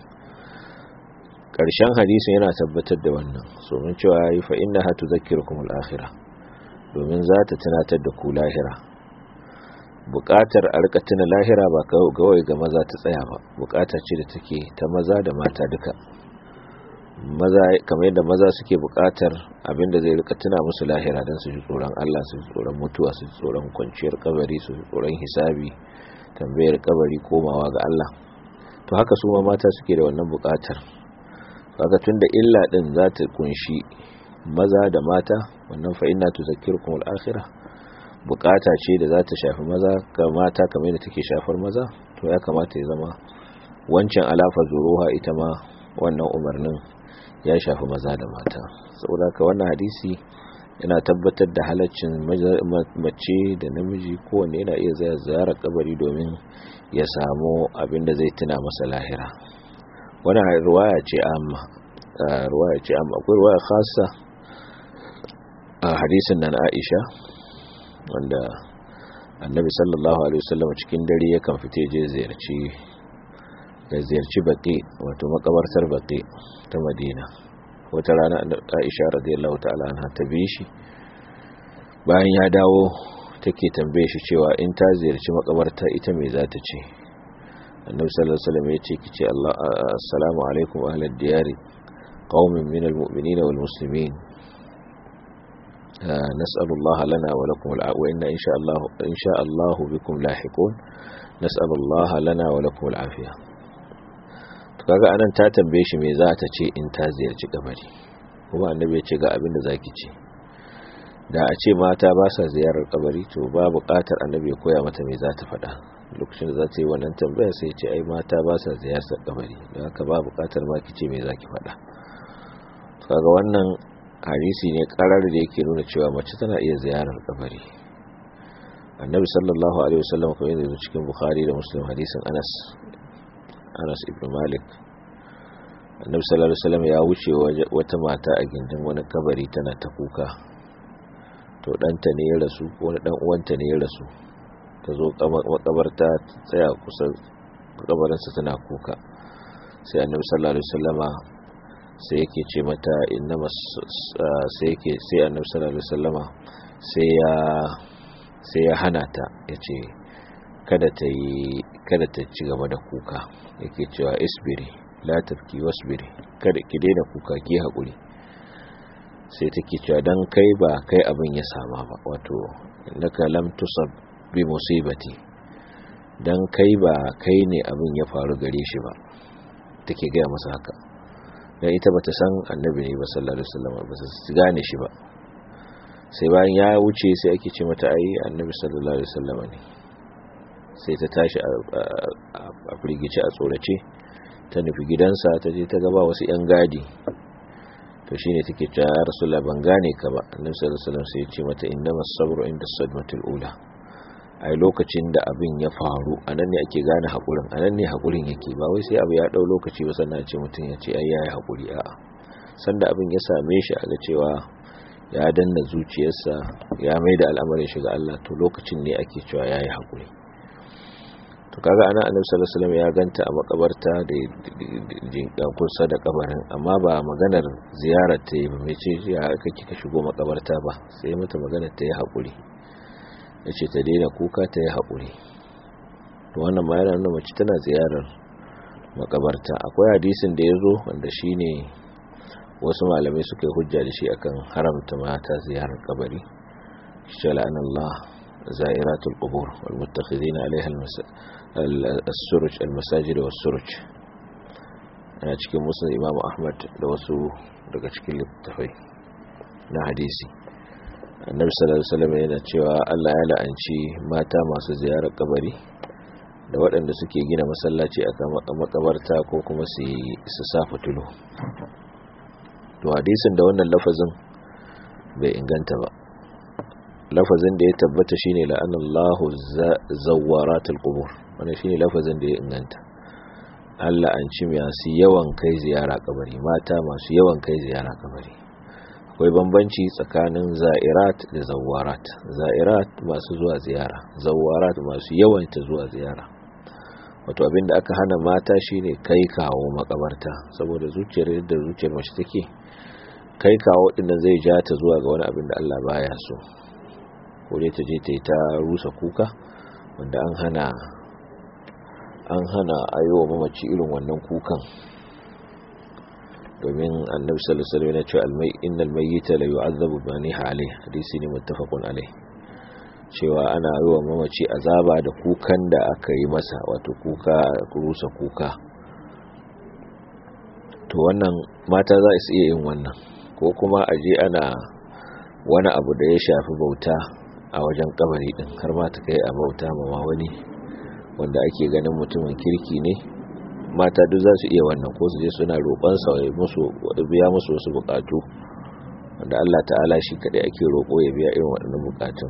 ƙarshen hadisin yana tabbatar da wannan so mun cewa yi fa inna hatu zakirukum al-akhirah domin za ta tunatar da ku lahira buƙatar a rika tuna lahira ba kawai ga maza ta tsaya ba buƙata ce da take ta maza da mata duka maza kamar yadda maza suke buƙatar abinda zai rika tuna musu lahira don su ji tsoron Allah su ji tsoron mutuwa su ji tsoron kwanciyar kabari su ji tsoron hisabi tambayar kabari komawa ga Allah to haka su ma mata suke da wannan buƙatar kaga tunda illa din za ta kunshi maza da mata wannan fa inna tuzakkirukum al-akhirah bukata ce da za ta shafi maza ga mata kamar yadda take shafar maza to ya kamata ya zama wancan alafa zuruha ita ma wannan umarnin ya shafi maza da mata saboda ka wannan hadisi yana tabbatar da halaccin mace da namiji kowanne yana iya zaya ziyarar kabari domin ya samu abin da zai tuna masa lahira wannan ruwaya ce amma ruwaya ce amma akwai ruwaya khassa a hadisin nan Aisha wanda annabi sallallahu alaihi wasallam cikin dare yakan fite je ziyarci da ziyarci baqi wato makabartar baqi ta Madina wata rana Aisha radiyallahu ta'ala anha ta bi shi bayan ya dawo take tambaye shi cewa in ta ziyarci makabarta ita me za ta ce annabi sallallahu alaihi wasallam ya ce kice Allah assalamu alaikum ahlad diyari qaumin minal mu'minina wal muslimin نسأل الله لنا ولكم العافية وإن إن شاء الله إن شاء الله بكم لاحقون نسأل الله لنا ولكم العافية kaga anan ta tambaye shi me za ta ce in ta ziyarci kabari kuma annabi ya ce ga abin da zaki ce da a ce mata ba sa ziyarar kabari to ba buƙatar annabi ya koya mata me za ta faɗa lokacin da za ta yi wannan tambaya sai ya ce ai mata ba sa ziyarar kabari don haka ba buƙatar ma ki ce me za ki faɗa kaga wannan hadisi ne karar da yake nuna cewa mace tana iya ziyarar kabari annabi sallallahu alaihi wasallam kamar yadda cikin bukhari da muslim hadisin anas anas ibn malik annabi sallallahu alaihi wasallam ya wuce wata mata a gindin wani kabari tana ta kuka to danta ne ya rasu ko wani dan uwanta ne ya rasu ta zo makabarta tsaya kusa kabarinsa tana kuka sai annabi sallallahu alaihi wasallama sai yake ce mata innama sai yake sai annabi sallallahu alaihi wasallama sai ya sai ya hana ta yace kada ta yi kada ta ci gaba da kuka yake cewa isbiri la tafki wasbiri kada ki daina kuka ki hakuri sai take cewa dan kai ba kai abin ya sama ba wato innaka lam tusab bi musibati dan kai ba kai ne abin ya faru gare shi ba take gaya masa haka dan ita bata san annabi ne ba sallallahu alaihi wasallam ba ta gane shi ba sai bayan ya wuce sai ake ce mata ai annabi sallallahu alaihi wasallam ne sai ta tashi a firgice a tsorace ta nufi gidansa ta je ta gaba wasu yan gadi to shine take cewa ya rasulullah ban gane ka ba annabi sallallahu alaihi wasallam sai ya ce mata innamas sabru inda sadmatul ula ai lokacin da abin ya faru anan ne ake gane hakurin anan ne hakurin yake ba wai sai abu ya dau lokaci ba sannan ce mutum ya ce ai yayi hakuri a'a sanda abin ya same shi a ga cewa ya danna zuciyarsa ya mai da al'amarin shi ga Allah to lokacin ne ake cewa yayi hakuri to kaga ana annabi sallallahu alaihi wasallam ya ganta a makabarta da jinkan kusa da kabarin amma ba maganar ziyarar ta yi ba mai ce ya aka kika shigo makabarta ba sai mata maganar ta yi hakuri ya ce ta daina kuka ta yi haƙuri wannan ma yana nuna mace tana ziyarar makabarta akwai hadisin da ya zo wanda shi ne wasu malamai suka yi hujja da shi akan haramta mata ziyarar kabari shi la'an Allah za'iratul qubur wal muttakhidina alaiha al-suruj al-masajid was suruj a cikin musul Imam Ahmad da wasu daga cikin littafai na hadisi annabi sallallahu alaihi wasallam yana cewa Allah ya la'anci mata masu ziyarar kabari da waɗanda suke gina masallaci a makabarta ko kuma su sa fitulu to hadisin da wannan lafazin bai inganta ba lafazin da ya tabbata shine la'anallahu zawwaratul qubur wannan shine lafazin da ya inganta Allah an ci masu yawan kai ziyara kabari mata masu yawan kai ziyara kabari akwai bambanci tsakanin za'irat da zawwarat za'irat masu zuwa ziyara zawwarat masu yawan ta zuwa ziyara wato abinda aka hana mata shine kai kawo makabarta saboda zuciyar da zuciyar mace take kai kawo dinnan zai ja ta zuwa ga wani abin da Allah baya so ko dai ta je ta yi ta rusa kuka wanda an hana an hana ayowa mamaci irin wannan kukan domin annabi sallallahu alaihi wasallam ya ce almai innal mayyita la yu'adhabu bi maniha alayhi hadisi ne muttafaqun alayhi cewa ana yi wa mamaci azaba da kukan da aka yi masa wato kuka rusa kuka to wannan mata za su iya yin wannan ko kuma a je ana wani abu da ya shafi bauta a wajen kabari din har ma ta kai a bauta ma wani wanda ake ganin mutumin kirki ne mata duk za su iya wannan ko su je suna roƙon sa ya musu biya musu wasu bukatu wanda Allah ta'ala shi kadai ake roƙo ya biya irin waɗannan bukatun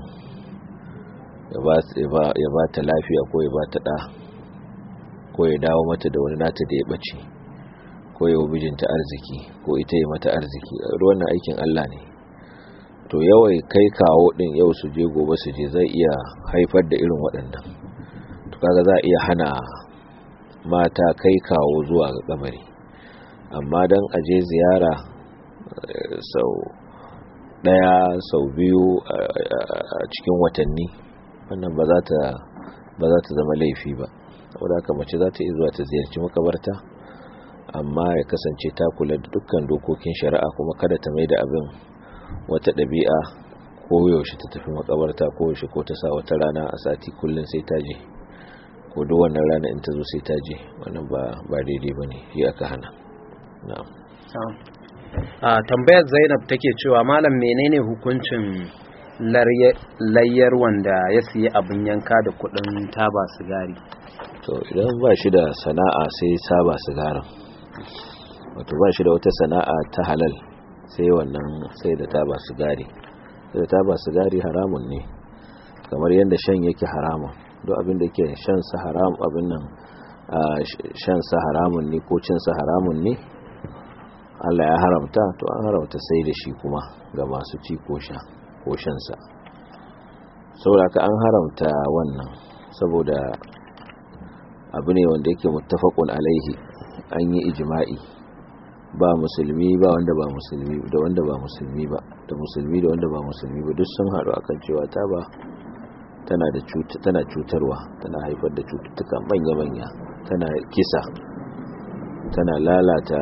ya ba ta lafiya ko ya ba ta ɗa ko ya dawo mata da wani nata da ya ɓace ko ya mijinta arziki ko ita yi mata arziki wannan aikin Allah ne to yawai kai kawo ɗin yau su je gobe su je zai iya haifar da irin waɗannan to kaga za a iya hana mata kai kawo zuwa ga kamari amma don aje ziyara sau ɗaya sau biyu a cikin watanni wannan ba za ta ba za ta zama laifi ba saboda haka mace za ta iya zuwa ta ziyarci makabarta amma ya kasance ta kula da dukkan dokokin shari'a kuma kada ta mai da abin wata ɗabi'a ko yaushe ta tafi makabarta ko yaushe ko ta sa wata rana a sati kullum sai ta je ko duk wannan rana in ta zo sai ta je wannan ba ba daidai bane shi aka hana na'am a tambayar Zainab take cewa malam menene hukuncin layyar wanda ya siya abin yanka da kudin taba sigari to idan ba shi da sana'a sai taba sigarin wato ba shi da wata sana'a ta halal sai wannan sai da taba sigari sai da taba sigari haramun ne kamar yadda shan yake haramun duk abin da ke shan sa haram abin nan shan sa haramun ne ko cin sa haramun ne Allah ya haramta to an haramta sai da shi kuma ga masu ci ko sha ko shansa saboda ka an haramta wannan saboda abu ne wanda yake muttafaqun alaihi an yi ijma'i ba musulmi ba wanda ba musulmi da wanda ba musulmi ba da musulmi da wanda ba musulmi ba duk sun haɗu akan cewa ta ba tana da tana cutarwa tana haifar da cututtuka manya-manya tana kisa tana lalata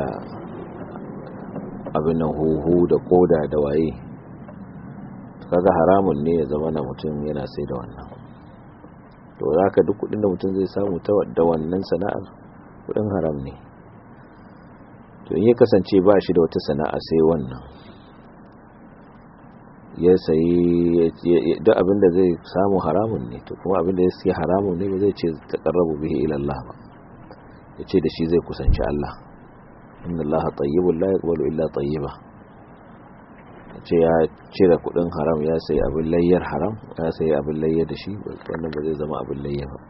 abin nan huhu da koda da waye kaga haramun ne ya zama na mutum yana sai da wannan to za ka duk kudin da mutum zai samu ta da wannan sana'ar kudin haram ne to in ya kasance ba shi da wata sana'a sai wannan ya sayi duk abin da zai samu haramun ne to kuma abin da ya siya haramun ne ba zai ce ta karrabu bihi ila Allah ba ya ce da shi zai kusanci Allah inna Allah tayyibun la yaqbalu illa tayyiba ce ya cire kudin haram ya sayi abin layyar haram ya sayi abin layyar da shi wannan ba zai zama abin layyar ba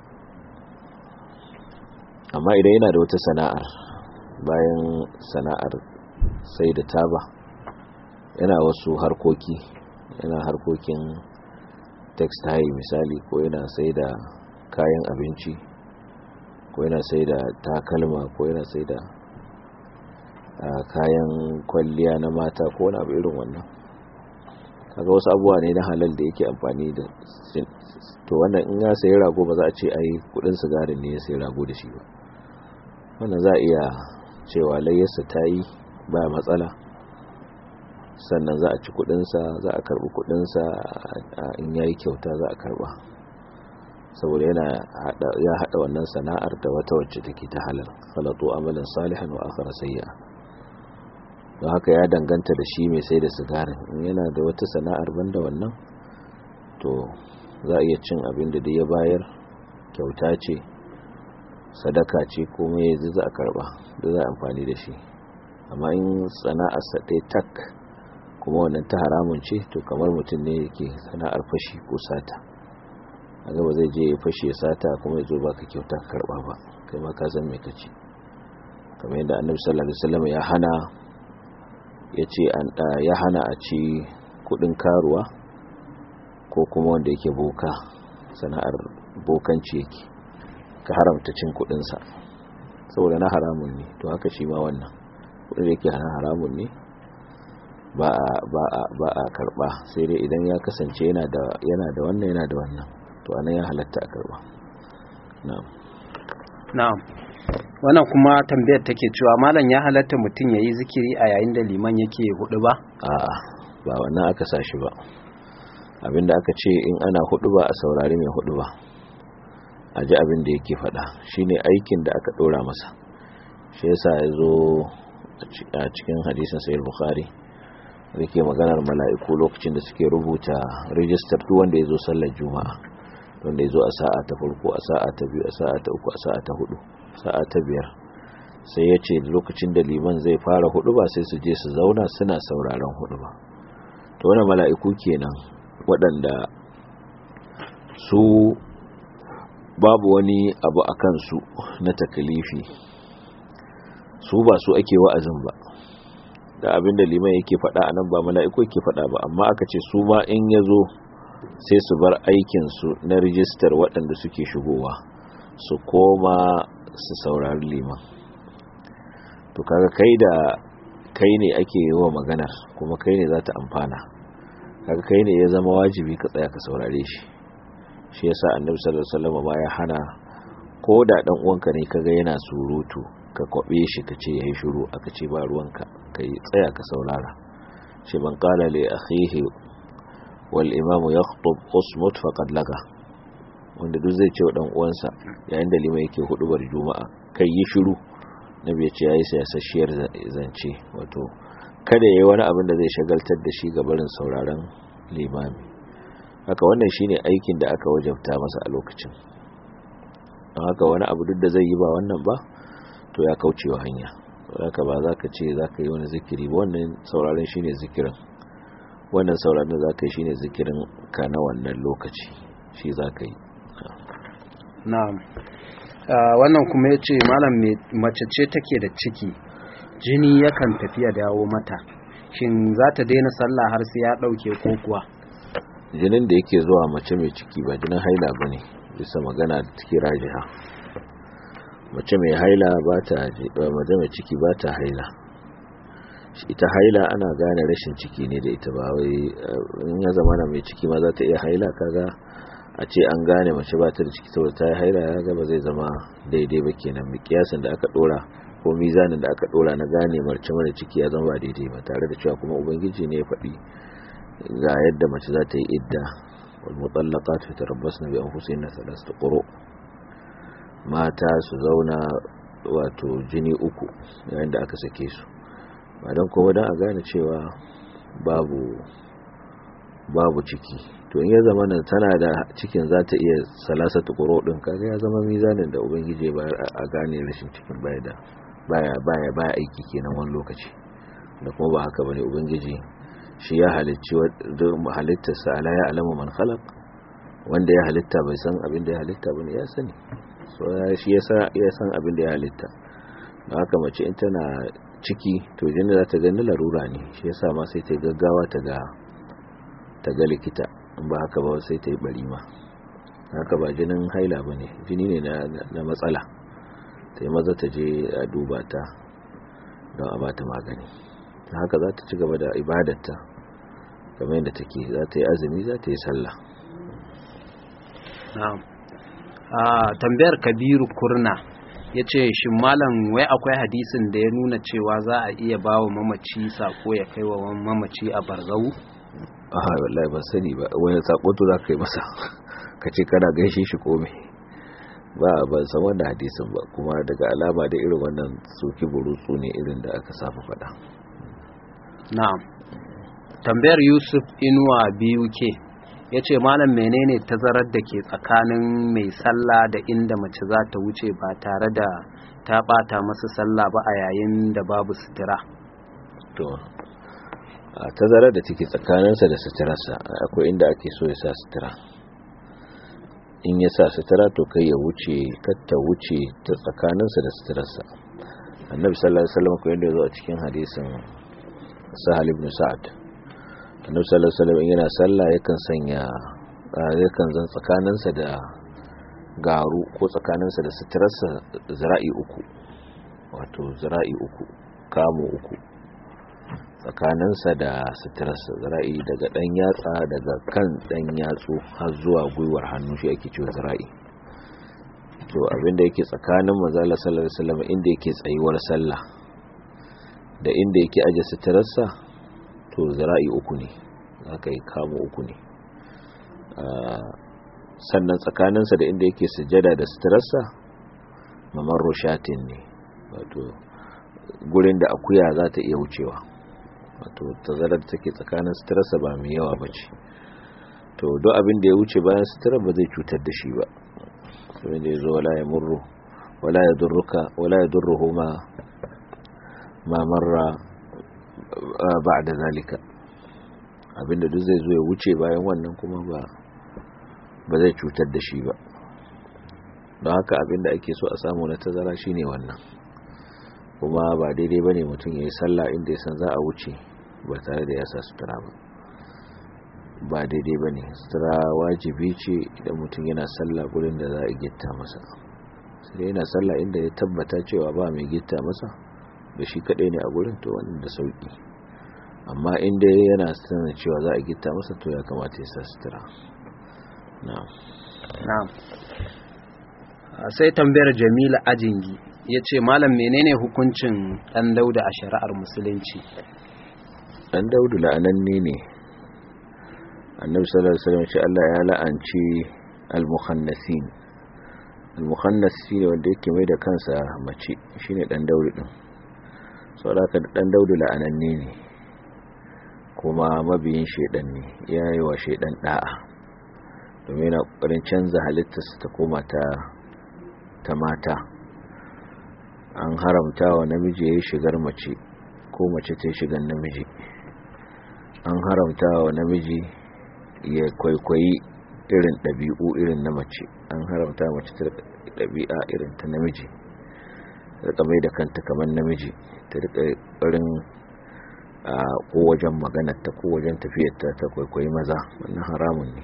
amma idan yana da wata sana'ar bayan sana'ar sai da taba yana wasu harkoki yana harkokin textile misali ko yana sai da kayan abinci ko yana sai da takalma ko yana sai da kayan kwalliya na mata ko wani abu irin wannan kaga wasu abubuwa ne na halal da yake amfani da to wannan in ya sayi rago ba za a ce ai kudin sigarin ne ya sayi rago da shi ba wannan za a iya cewa layyarsa ta yi ba matsala sannan za a ci kudinsa za a karbi kudinsa in ya yi kyauta za a karba saboda yana ya hada wannan sana'ar da wata wacce take ta halal khalatu amalan salihan wa akhara sayya don haka ya danganta da shi mai sai da sigarin in yana da wata sana'ar banda wannan to za a iya cin abin da dai ya bayar kyauta ce sadaka ce komai yanzu za a karba da za a amfani da shi amma in sana'ar sa ɗaya tak kuma wannan ta haramun ce to kamar mutum ne yake sana'ar fashi ko sata a gaba zai je ya fashe ya sata kuma ya zo baka kyauta ka karba ba kai ma ka san me kace kamar yadda annabi sallallahu alaihi wasallam ya hana ya ce ya hana a ci kudin karuwa ko kuma wanda yake boka sana'ar bokanci yake ka haramta cin kudinsa saboda na haramun ne to haka shi ma wannan kudin da yake hana haramun ne ba a karba sai dai idan ya kasance yana da wannan yana da wannan to anan ya halatta a karba na'am na'am wannan kuma tambayar take cewa malam ya halatta mutum ya yi zikiri a yayin da liman yake hudu ba a'a ba wannan aka sashi ba abinda aka ce in ana hudu ba a saurari mai hudu ba a ji abin da yake faɗa shine aikin da aka ɗora masa shi yasa ya zo a cikin hadisin sayar bukhari da ke maganar mala'iku lokacin da suke rubuta rijistar duk wanda ya zo sallar juma'a wanda ya zo a sa'a ta farko a sa'a ta biyu a sa'a ta uku a sa'a ta hudu sa'a ta biyar sai ya ce lokacin da liman zai fara hudu ba sai su je su zauna suna sauraron hudu ba to wani mala'iku kenan waɗanda su babu wani abu a kansu na takalifi su ba su ake wa'azin ba da abin da liman yake faɗa a nan ba mala'iku yake faɗa ba amma aka ce su ma in ya zo sai su bar aikinsu na rijistar waɗanda suke shigowa su koma su saurari liman to kaga kai da kai ne ake yi wa maganar kuma kai ne za ta amfana kaga kai ne ya zama wajibi ka tsaya ka saurare shi shi yasa annabi sallallahu alaihi wasallam ma ya hana ko da dan uwanka ne kaga yana surutu ka kwabe shi ka ce yayi shiru aka ce ba ruwanka kai tsaya ka saurara shi man qala li akhihi wal imamu yakhutub usmut faqad laga wanda duk zai ce wa dan uwansa yayin da liman yake hudubar juma'a kai yi shiru nabi ya ce yayi sasashiyar zance wato kada yayi wani abin da zai shagaltar da shi ga barin sauraron limami haka wannan shine aikin da aka wajabta masa a lokacin don haka wani abu duk da zai yi ba wannan ba to ya kaucewa hanya haka ba za ka ce za ka yi wani zikiri ba wannan sauraron shine zikirin wannan sauraron za ka yi shine zikirin ka na wannan lokaci shi za ka yi na'am wannan kuma ya ce malam mace ce take da ciki jini yakan tafiya dawo mata shin za ta daina sallah har sai ya ɗauke ko kuwa jinin da yake zuwa mace mai ciki ba jinin haila ba ne bisa magana da take rajiha mace mai haila ba ta mace mai ciki ba ta haila ita haila ana gane rashin ciki ne da ita ba wai in ya zama na mai ciki ma za ta iya haila kaga a ce an gane mace ba ta da ciki saboda ta yi haila ya ga ba zai zama daidai ba kenan mikiyasin da aka dora ko mizanin da aka dora na gane mace mara ciki ya zama ba daidai ba tare da cewa kuma ubangiji ne ya faɗi ga yadda mace za ta yi idda wal mutallaqat fi tarabbasna bi anfusihinna thalathata quru mata su zauna wato jini uku yayin da aka sake su ba don kuma don a gane cewa babu babu ciki to in ya zama nan tana da cikin za ta iya salasata quru din kaga ya zama mizanin da ubangiji ya bayar a gane rashin cikin baya da baya baya baya aiki kenan wani lokaci da kuma ba haka bane ubangiji shi ya halicci halittarsa ala ya alamu man khalaq wanda ya halitta bai san abin da ya halitta bane ya sani so shi ya san abin da ya halitta don haka mace in tana ciki to jini za ta gani larura ne shi yasa ma sai ta gaggawa ta ga ta ga likita in ba haka ba sai ta yi bari ma haka ba jinin haila ba ne jini ne na matsala ta yi maza ta je a duba ta don a bata magani haka za ta ci gaba da ibadarta kamar yadda take za ta yi azumi za ta yi sallah tambayar kabiru kurna ya ce shi malam wai akwai hadisin da ya nuna cewa za a iya ba wa mamaci sako ya kai wa mamaci a barzau aha wallahi ban sani ba wani sako to za ka yi masa ka ce kana gaishe shi kome ba ban san wannan hadisin ba kuma daga alama da irin wannan soki burutsu ne irin da aka saba faɗa na'am tambayar yusuf inuwa biyu ke ya ce malam menene tazarar da ke tsakanin mai sallah da inda mace za ta wuce ba tare da ta bata masa sallah ba a yayin da babu sutura to a tazarar da take tsakaninsa da suturarsa akwai inda ake so ya sa sutura in ya sa sutura to kai ya wuce ta wuce ta tsakaninsa da suturarsa annabi sallallahu alaihi wasallam ko yanda ya zo a cikin hadisin sahal ibn sa'ad annabi sallallahu alaihi wasallam yana sallah yakan sanya yakan zan tsakaninsa da garu ko tsakaninsa da suturarsa zira'i uku wato zira'i uku kamo uku tsakaninsa da suturarsa zira'i daga dan yatsa daga kan dan yatsu har zuwa gwiwar hannu shi ake cewa zira'i to abinda yake tsakanin manzala sallallahu alaihi wasallam inda yake tsayuwar sallah da inda yake aje suturarsa to zira'i uku ne aka yi kamo uku ne sannan tsakaninsa da inda yake sujada da suturarsa mamar rushatin ne wato gurin da akuya za ta iya wucewa wato tazarar da take tsakanin suturarsa ba mai yawa ba ce to don abin da ya wuce bayan suturar ba zai cutar da shi ba abin da ya zo wala ya murru wala ya durruka wala ya durruhu ma ma marra ba da zalika abinda duk zai zo ya wuce bayan wannan kuma ba ba zai cutar da shi ba don haka abinda ake so a samu na tazara shine wannan kuma ba daidai bane mutum ya yi sallah inda ya san za a wuce ba tare da ya sa sutura ba ba daidai bane sutura wajibi ce idan mutum yana sallah gurin da za a gitta masa sai yana sallah inda ya tabbata cewa ba mai gitta masa da shi kadai ne a gurin to wannan da sauki amma inda yana sanin cewa za a gita masa to ya kamata ya sa sutura na'am na'am sai tambayar jamila ajingi ya ce malam menene hukuncin dan dauda a shari'ar musulunci dan daudu la'ananne ne annabi sallallahu alaihi wasallam ce Allah ya la'anci al-mukhannasin al-mukhannas shine wanda yake mai da kansa mace shine dan daudu din saboda dan daudu la'ananne ne kuma mabiyin shaidan ne ya yi wa shaidan da'a domin yana kokarin canza halittarsa ta koma ta ta mata an haramta wa namiji ya yi shigar mace ko mace ta yi shigar namiji an haramta wa namiji ya kwaikwayi irin ɗabi'u irin na mace an haramta mace ta ɗabi'a irin ta namiji ta mai da kanta kamar namiji ta rika ƙarin a ko wajen maganarta ko wajen tafiyarta ta kwaikwayi maza wannan haramun ne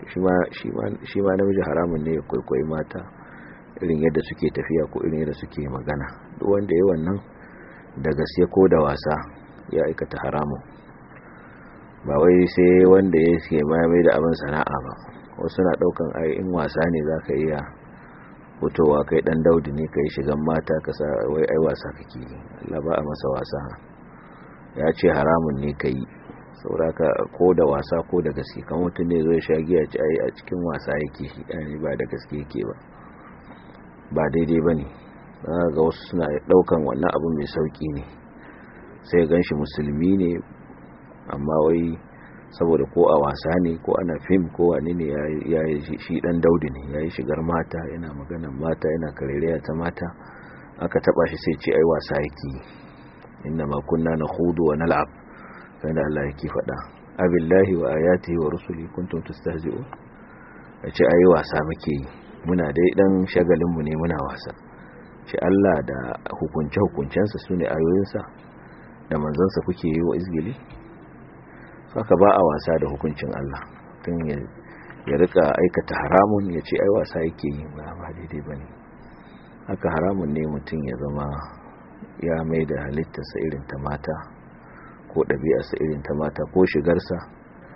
shi ma namiji haramun ne ya kwaikwayi mata irin yadda suke tafiya ko irin yadda suke magana duk wanda ya wannan da gaske ko da wasa ya aikata haramun ba wai sai wanda ya ke mai da abin sana'a ba wasu na daukan ai in wasa ne za ka iya fitowa kai dan daudi ne ka yi shigan mata ka sa wai ai wasa kake Allah ba a masa wasa ya ce haramun ne ka yi sauraka ko da wasa ko da gaske kan mutum ne zai sha giya ci ai a cikin wasa yake shi ba da gaske yake ba ba daidai ba ne ga wasu suna daukan wannan abu mai sauki ne sai gan shi musulmi ne amma wai saboda ko a wasa ne ko ana fim ko wani ne ya yi shi dan daudi ne ya yi shigar mata yana maganan mata yana karereya ta mata aka taba shi sai ce ai wasa yake inna ma kunna nakhudu wa nal'ab kana Allah yake faɗa abillahi wa ayatihi wa rusuli kuntum tastahzi'un yace ai wasa muke yi muna dai dan shagalin mu ne muna wasa shi Allah da hukunce hukuncensa sune ayoyinsa da manzansa kuke yi wa izgili saka ba a wasa da hukuncin Allah tun ya rika aikata haramun ya ce ai wasa yake yi ba ba daidai bane haka haramun ne mutum ya zama ya mai da halittarsa irin ta mata ko ɗabi'arsa irin ta mata ko shigarsa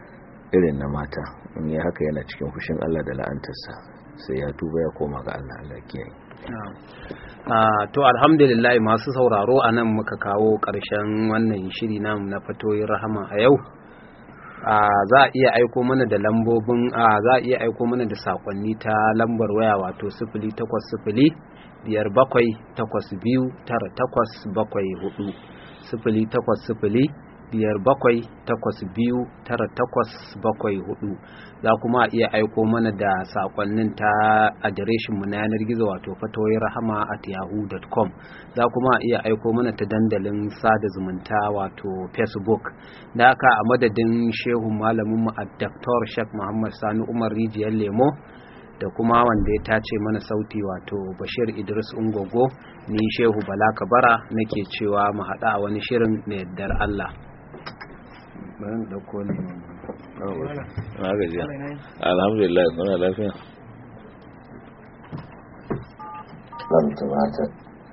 irin na mata in yi haka yana cikin fushin Allah da la'antarsa sai ya tuba ya koma ga Allah Allah kiyaye to alhamdulillah masu sauraro a nan muka kawo ƙarshen wannan shiri namu na fatoyin rahama a yau za a iya aiko mana da lambobin za a iya aiko mana da sakonni ta lambar waya wato sifili takwas sifili biyar bakwai takwas biyu tara takwas bakwai hudu sifili takwas sifili biyar bakwai takwas biyu tara takwas bakwai hudu za kuma iya aiko mana da sakonnin ta adireshin mu na yanar gizo wato fatoyi rahama at yahoo.com za kuma iya aiko mana ta dandalin sada zumunta wato facebook da haka a madadin shehu malamin mu a dr shek muhammad sani umar rijiyar lemo da kuma wanda ya tace mana sauti wato bashir idris ungogo ni shehu bala kabara nake cewa mu haɗa a wani shirin na yardar allah bayan dauko ne na gajiya alhamdulillah kuna lafiya zan tumata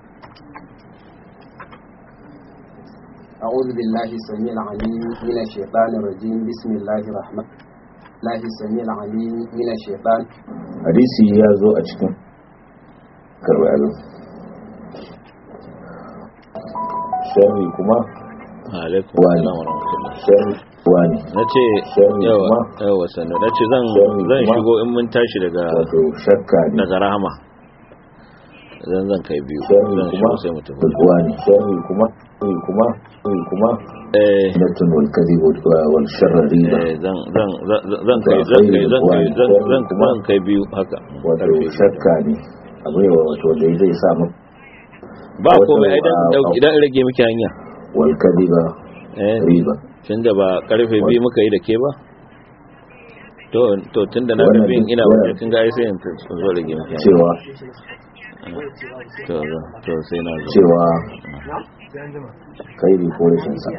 أعوذ بالله السميع العليم من الشيطان الرجيم بسم الله الرحمن الله السميع العليم من الشيطان hadisi ya zo a cikin karbarin sharri kuma alaikum Wani. assalam wa rahmatullah sharri wani na ce Sharri yawa kuma? yawa sannu na ce zan Sharri zan kuma? shigo in mun tashi daga wato shakka ne daga rahama zan zan kai biyu sharri zan kuma shigo sai mu tafi wani sharri kuma sharri kuma sharri kuma eh natun wal kadhib wal sharri riba eh, zan zan zan zan kai zan kai zan kai zan zan zan kai biyu haka wato Karfe. shakka ne abu ne wato da zai sa mu ba wato, komai idan ah, idan in rage miki hanya wal kadhiba eh riba tun da ba karfe biyu muka yi da ke ba to to tun da na Wannan ga biyun ina duk- waje kin ga ai sai in t- in zo rage miki hanya cewa to to sai na zo cewa kai bi ko rashin sa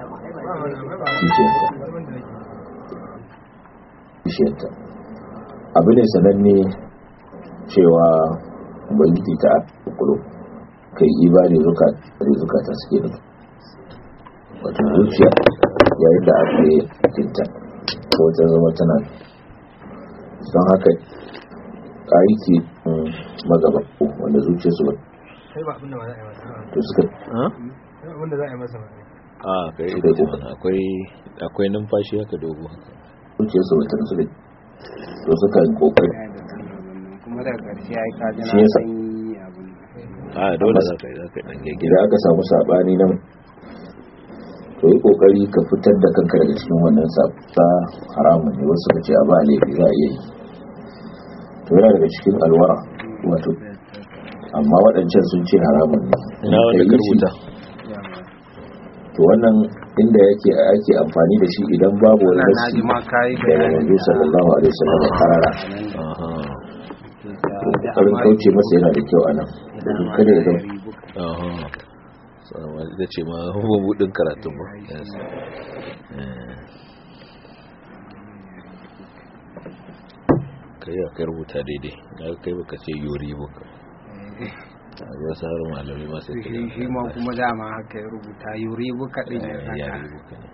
kishiyarta abu ne sananne cewa ubangiji ta kulo kai ibadi zuka da zukata suke da wato zuciya yayin da aka yi tinta ko ta zama tana don haka aiki magaba wanda zuciya su ba sai ba abinda ba za a yi masa ba to suka ha sai abinda za a yi masa ba a kai Shi ita dai ce ko. mana akwai akwai numfashi haka dogo haka zuciya su ba ta su da to suka yi kokari kuma daga ƙarshe ya yi kaji Shi yasa- na yi abin a dole za ka yi za ka yi dan gaggira idan aka samu sabani nan to yi kokari ka fitar da kanka daga cikin wannan sabta haramun ne wasu ka ce a ba laifi za a iya yi to yana daga cikin alwara wato amma waɗancan sun ce haramun ne ina wanda Ka ka yi shi, rubuta to wannan inda yake ake amfani da shi idan babu wani na na nasi ji ma ka yi daga manzo sallallahu alaihi wasallam karara aha karin kauce masa yana da kyau anan domin kada ya zama aha sama ita ce ma mabudin karatun ba Yes. Eh. kai ya kai rubuta daidai na kai baka ce yori baka a ga sauran malamai masu shi shi ma kuma dama haka ya rubuta yuri buka ɗin ya saka yari buka ne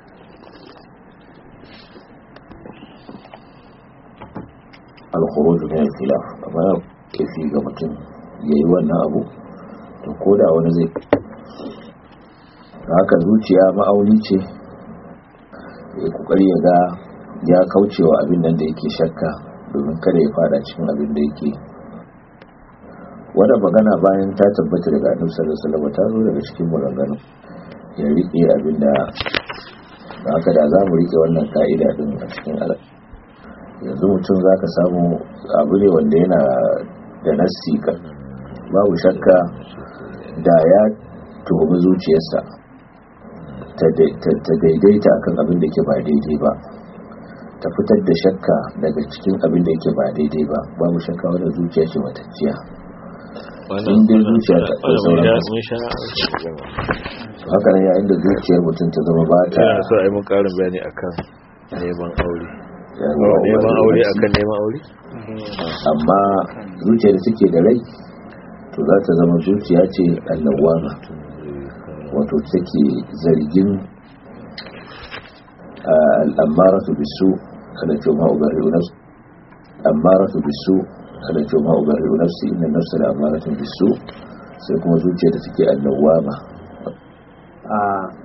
al-khuruj min al-khilaf amma ya kafi ga mutum yayi wannan abu to koda wani zai haka zuciya ma'auni ce ya kokari ya ga ya kaucewa abin nan da yake shakka domin kada ya fada cikin abin da yake wannan magana bayan ta tabbata daga annabi sallallahu alaihi wasallam ta zo daga cikin maganganu ya rike abin da da haka da za mu rike wannan ka'ida din a cikin al'ada yanzu mutum za ka samu abu ne wanda yana da nassi kan babu shakka da ya tuhumi zuciyarsa ta dai- ta- ta daidaita akan abin da ke ba daidai ba ta fitar da shakka daga cikin abin da yake ba daidai ba babu shakka wadda zuciya ce matacciya wannan In dai zuciya ta- ta wannan sauran mun sha mun sha haka nan yayin da zuciyar mutum ta zama ba ta yana so a yi mun karin bayani akan neman aure yawa neman wani aure nassi. akan neman aure amma zuciya da take da rai to za ta zama zuciya ce annawama wato take zargin al'amara su bisu kada ce ma ubarri'u nafsi ammaratu bisu kada ce ma ubarri'u nafsi inna nafsa la ammaratu bisu sai kuma zuciya da take annawama a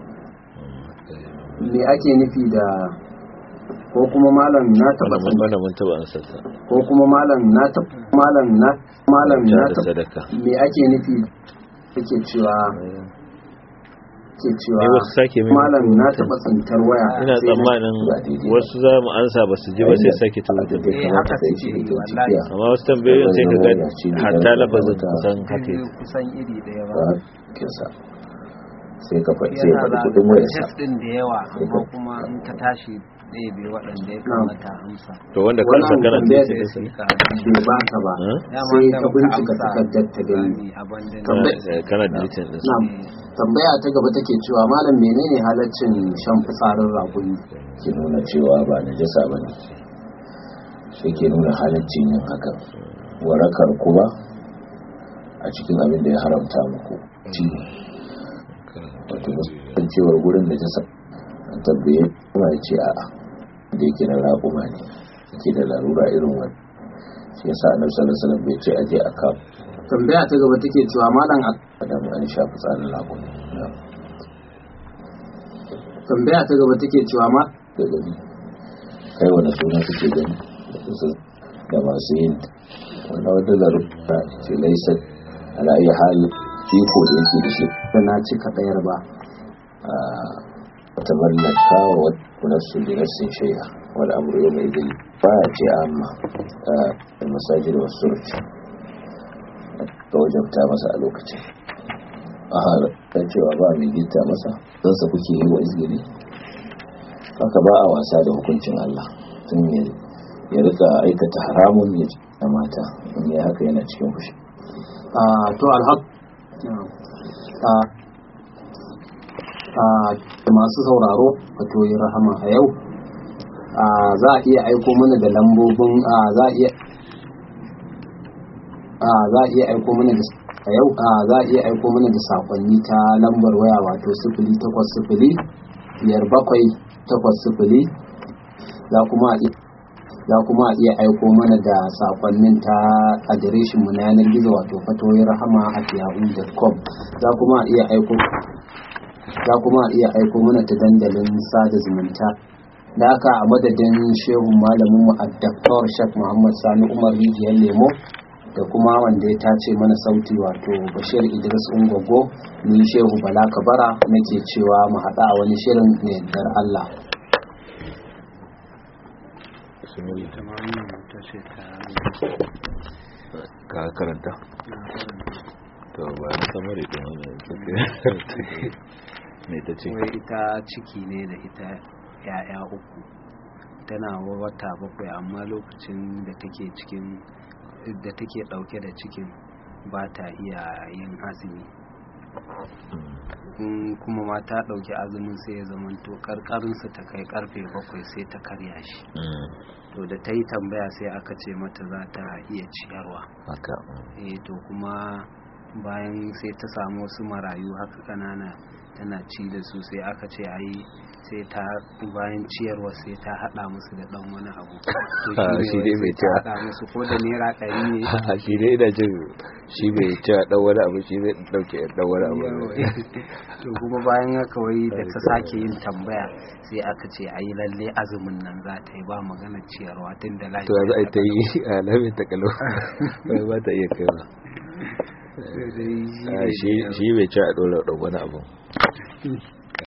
me ake nufi da ko kuma malam na taba wannan mun wannan mun taba an sassa ko kuma malam na taba malam na malam na da taba sadaka me ake nufi yake cewa ke cewa ne wasu sake mai malam na taba tsantar waya ina sai na- tsammanin ba daidai ba. wasu za mu ansa ba su ji ba sai sake tuwo da bai Eh, kamata haka kai suke shi yi, da wallahi. cikiya amma wasu tambayoyin sai ka ga hatta lafazin Wata- kusan haka sai yake. kusan iri daya ba ba kinsa sai ka faɗi sai ya yana faɗi da kuɗin wayarsa test din da yawa Sai amma ka- kuma in ka tashi ɗaya bai waɗanda ya kamata amsa to wanda kansa wannan kana tambayar da da shi suka bai ba ta ba Huh? sai ka bincika takardar ta gani Tambayar- Eh, kana deleting din su Na'am. tambaya ta gaba take cewa malam menene halaccin shan fitsarin raƙumi ke nuna cewa ba na jasa ba ne shi ke nuna halaccin yin hakan warakar kuma a cikin abin da ya haramta muku ci wato musamman cewar gurin da jasa an tabbaye kuma ya ce a'a da yake na raƙuma ne yake da larura irin wani shi yasa annabi sallallahu alaihi wasallam bai ce aje a kawo tambaya ta gaba take cewa malam a adam an shafi tsarin raƙumi na'am. tambaya ta gaba take cewa ma da gani kai wani suna suke gani da su da masu yin wani wata larura ce laisa ala iya hali iko da yake da shi da na cika ɗayar ba a wata mallaka wa wata su da nassin shaida wani amuru yau mai gani ba ya ce amma a masajid wa surci da wajabta masa a lokacin a halar cewa ba mai gita masa don sa kuke yi wa izgiri haka ba a wasa da hukuncin Allah tun ya ya rika aikata haramun ya na mata in ya haka yana cikin fushi a to alhaq a a masu sauraro wato yi rahama a yau a za a iya aiko mana da lambobin a za a iya a za a iya aiko mana da a yau a za a iya aiko mana da sakonni ta lambar waya wato sifili takwas sifili biyar bakwai takwas sifili za kuma a iya za kuma a iya aiko mana da sakonnin ta adireshin mu na yanar gizo wato fatoyin rahama a yahoo.com za kuma a iya aiko za kuma a iya aiko mana ta dandalin sada zumunta da haka a madadin shehun malamin mu addaktor shek muhammad sani umar rijiyar lemo da kuma wanda ya tace mana sauti wato bashir idris ungogo ni shehu bala kabara nake cewa mu haɗa a wani shirin ne yardar allah ka karanta to ba na samari din wannan ne ta ce wai ita ciki ne da ita ya'ya uku tana wata bakwai amma lokacin da take cikin da take dauke da cikin ba ta iya yin azumi in kuma ma ta dauki azumin sai ya zama to karkarinsa ta kai karfe bakwai sai ta karya shi to da ta yi tambaya sai aka ce mata za ta iya ciyarwa haka eh to kuma bayan sai ta samu wasu marayu haka kanana tana ci da su sai aka ce ai sai ta bayan ciyarwa sai ta hada musu da dan wani abu to Ah, shi dai wai bai sai ta ta- hada musu ko da naira ɗari ne shi dai ina jin shi bai ci a dan wani abu shi zai dauke dan wani abu to kuma bayan haka wai da ta sake yin tambaya sai aka ce ai lalle azumin nan za ta yi ba magana ciyarwa tun da to yanzu ai ta yi a lamin ta kalau bai ba ta iya kai ba lafiya shi shi bai ci a dole dan wani abu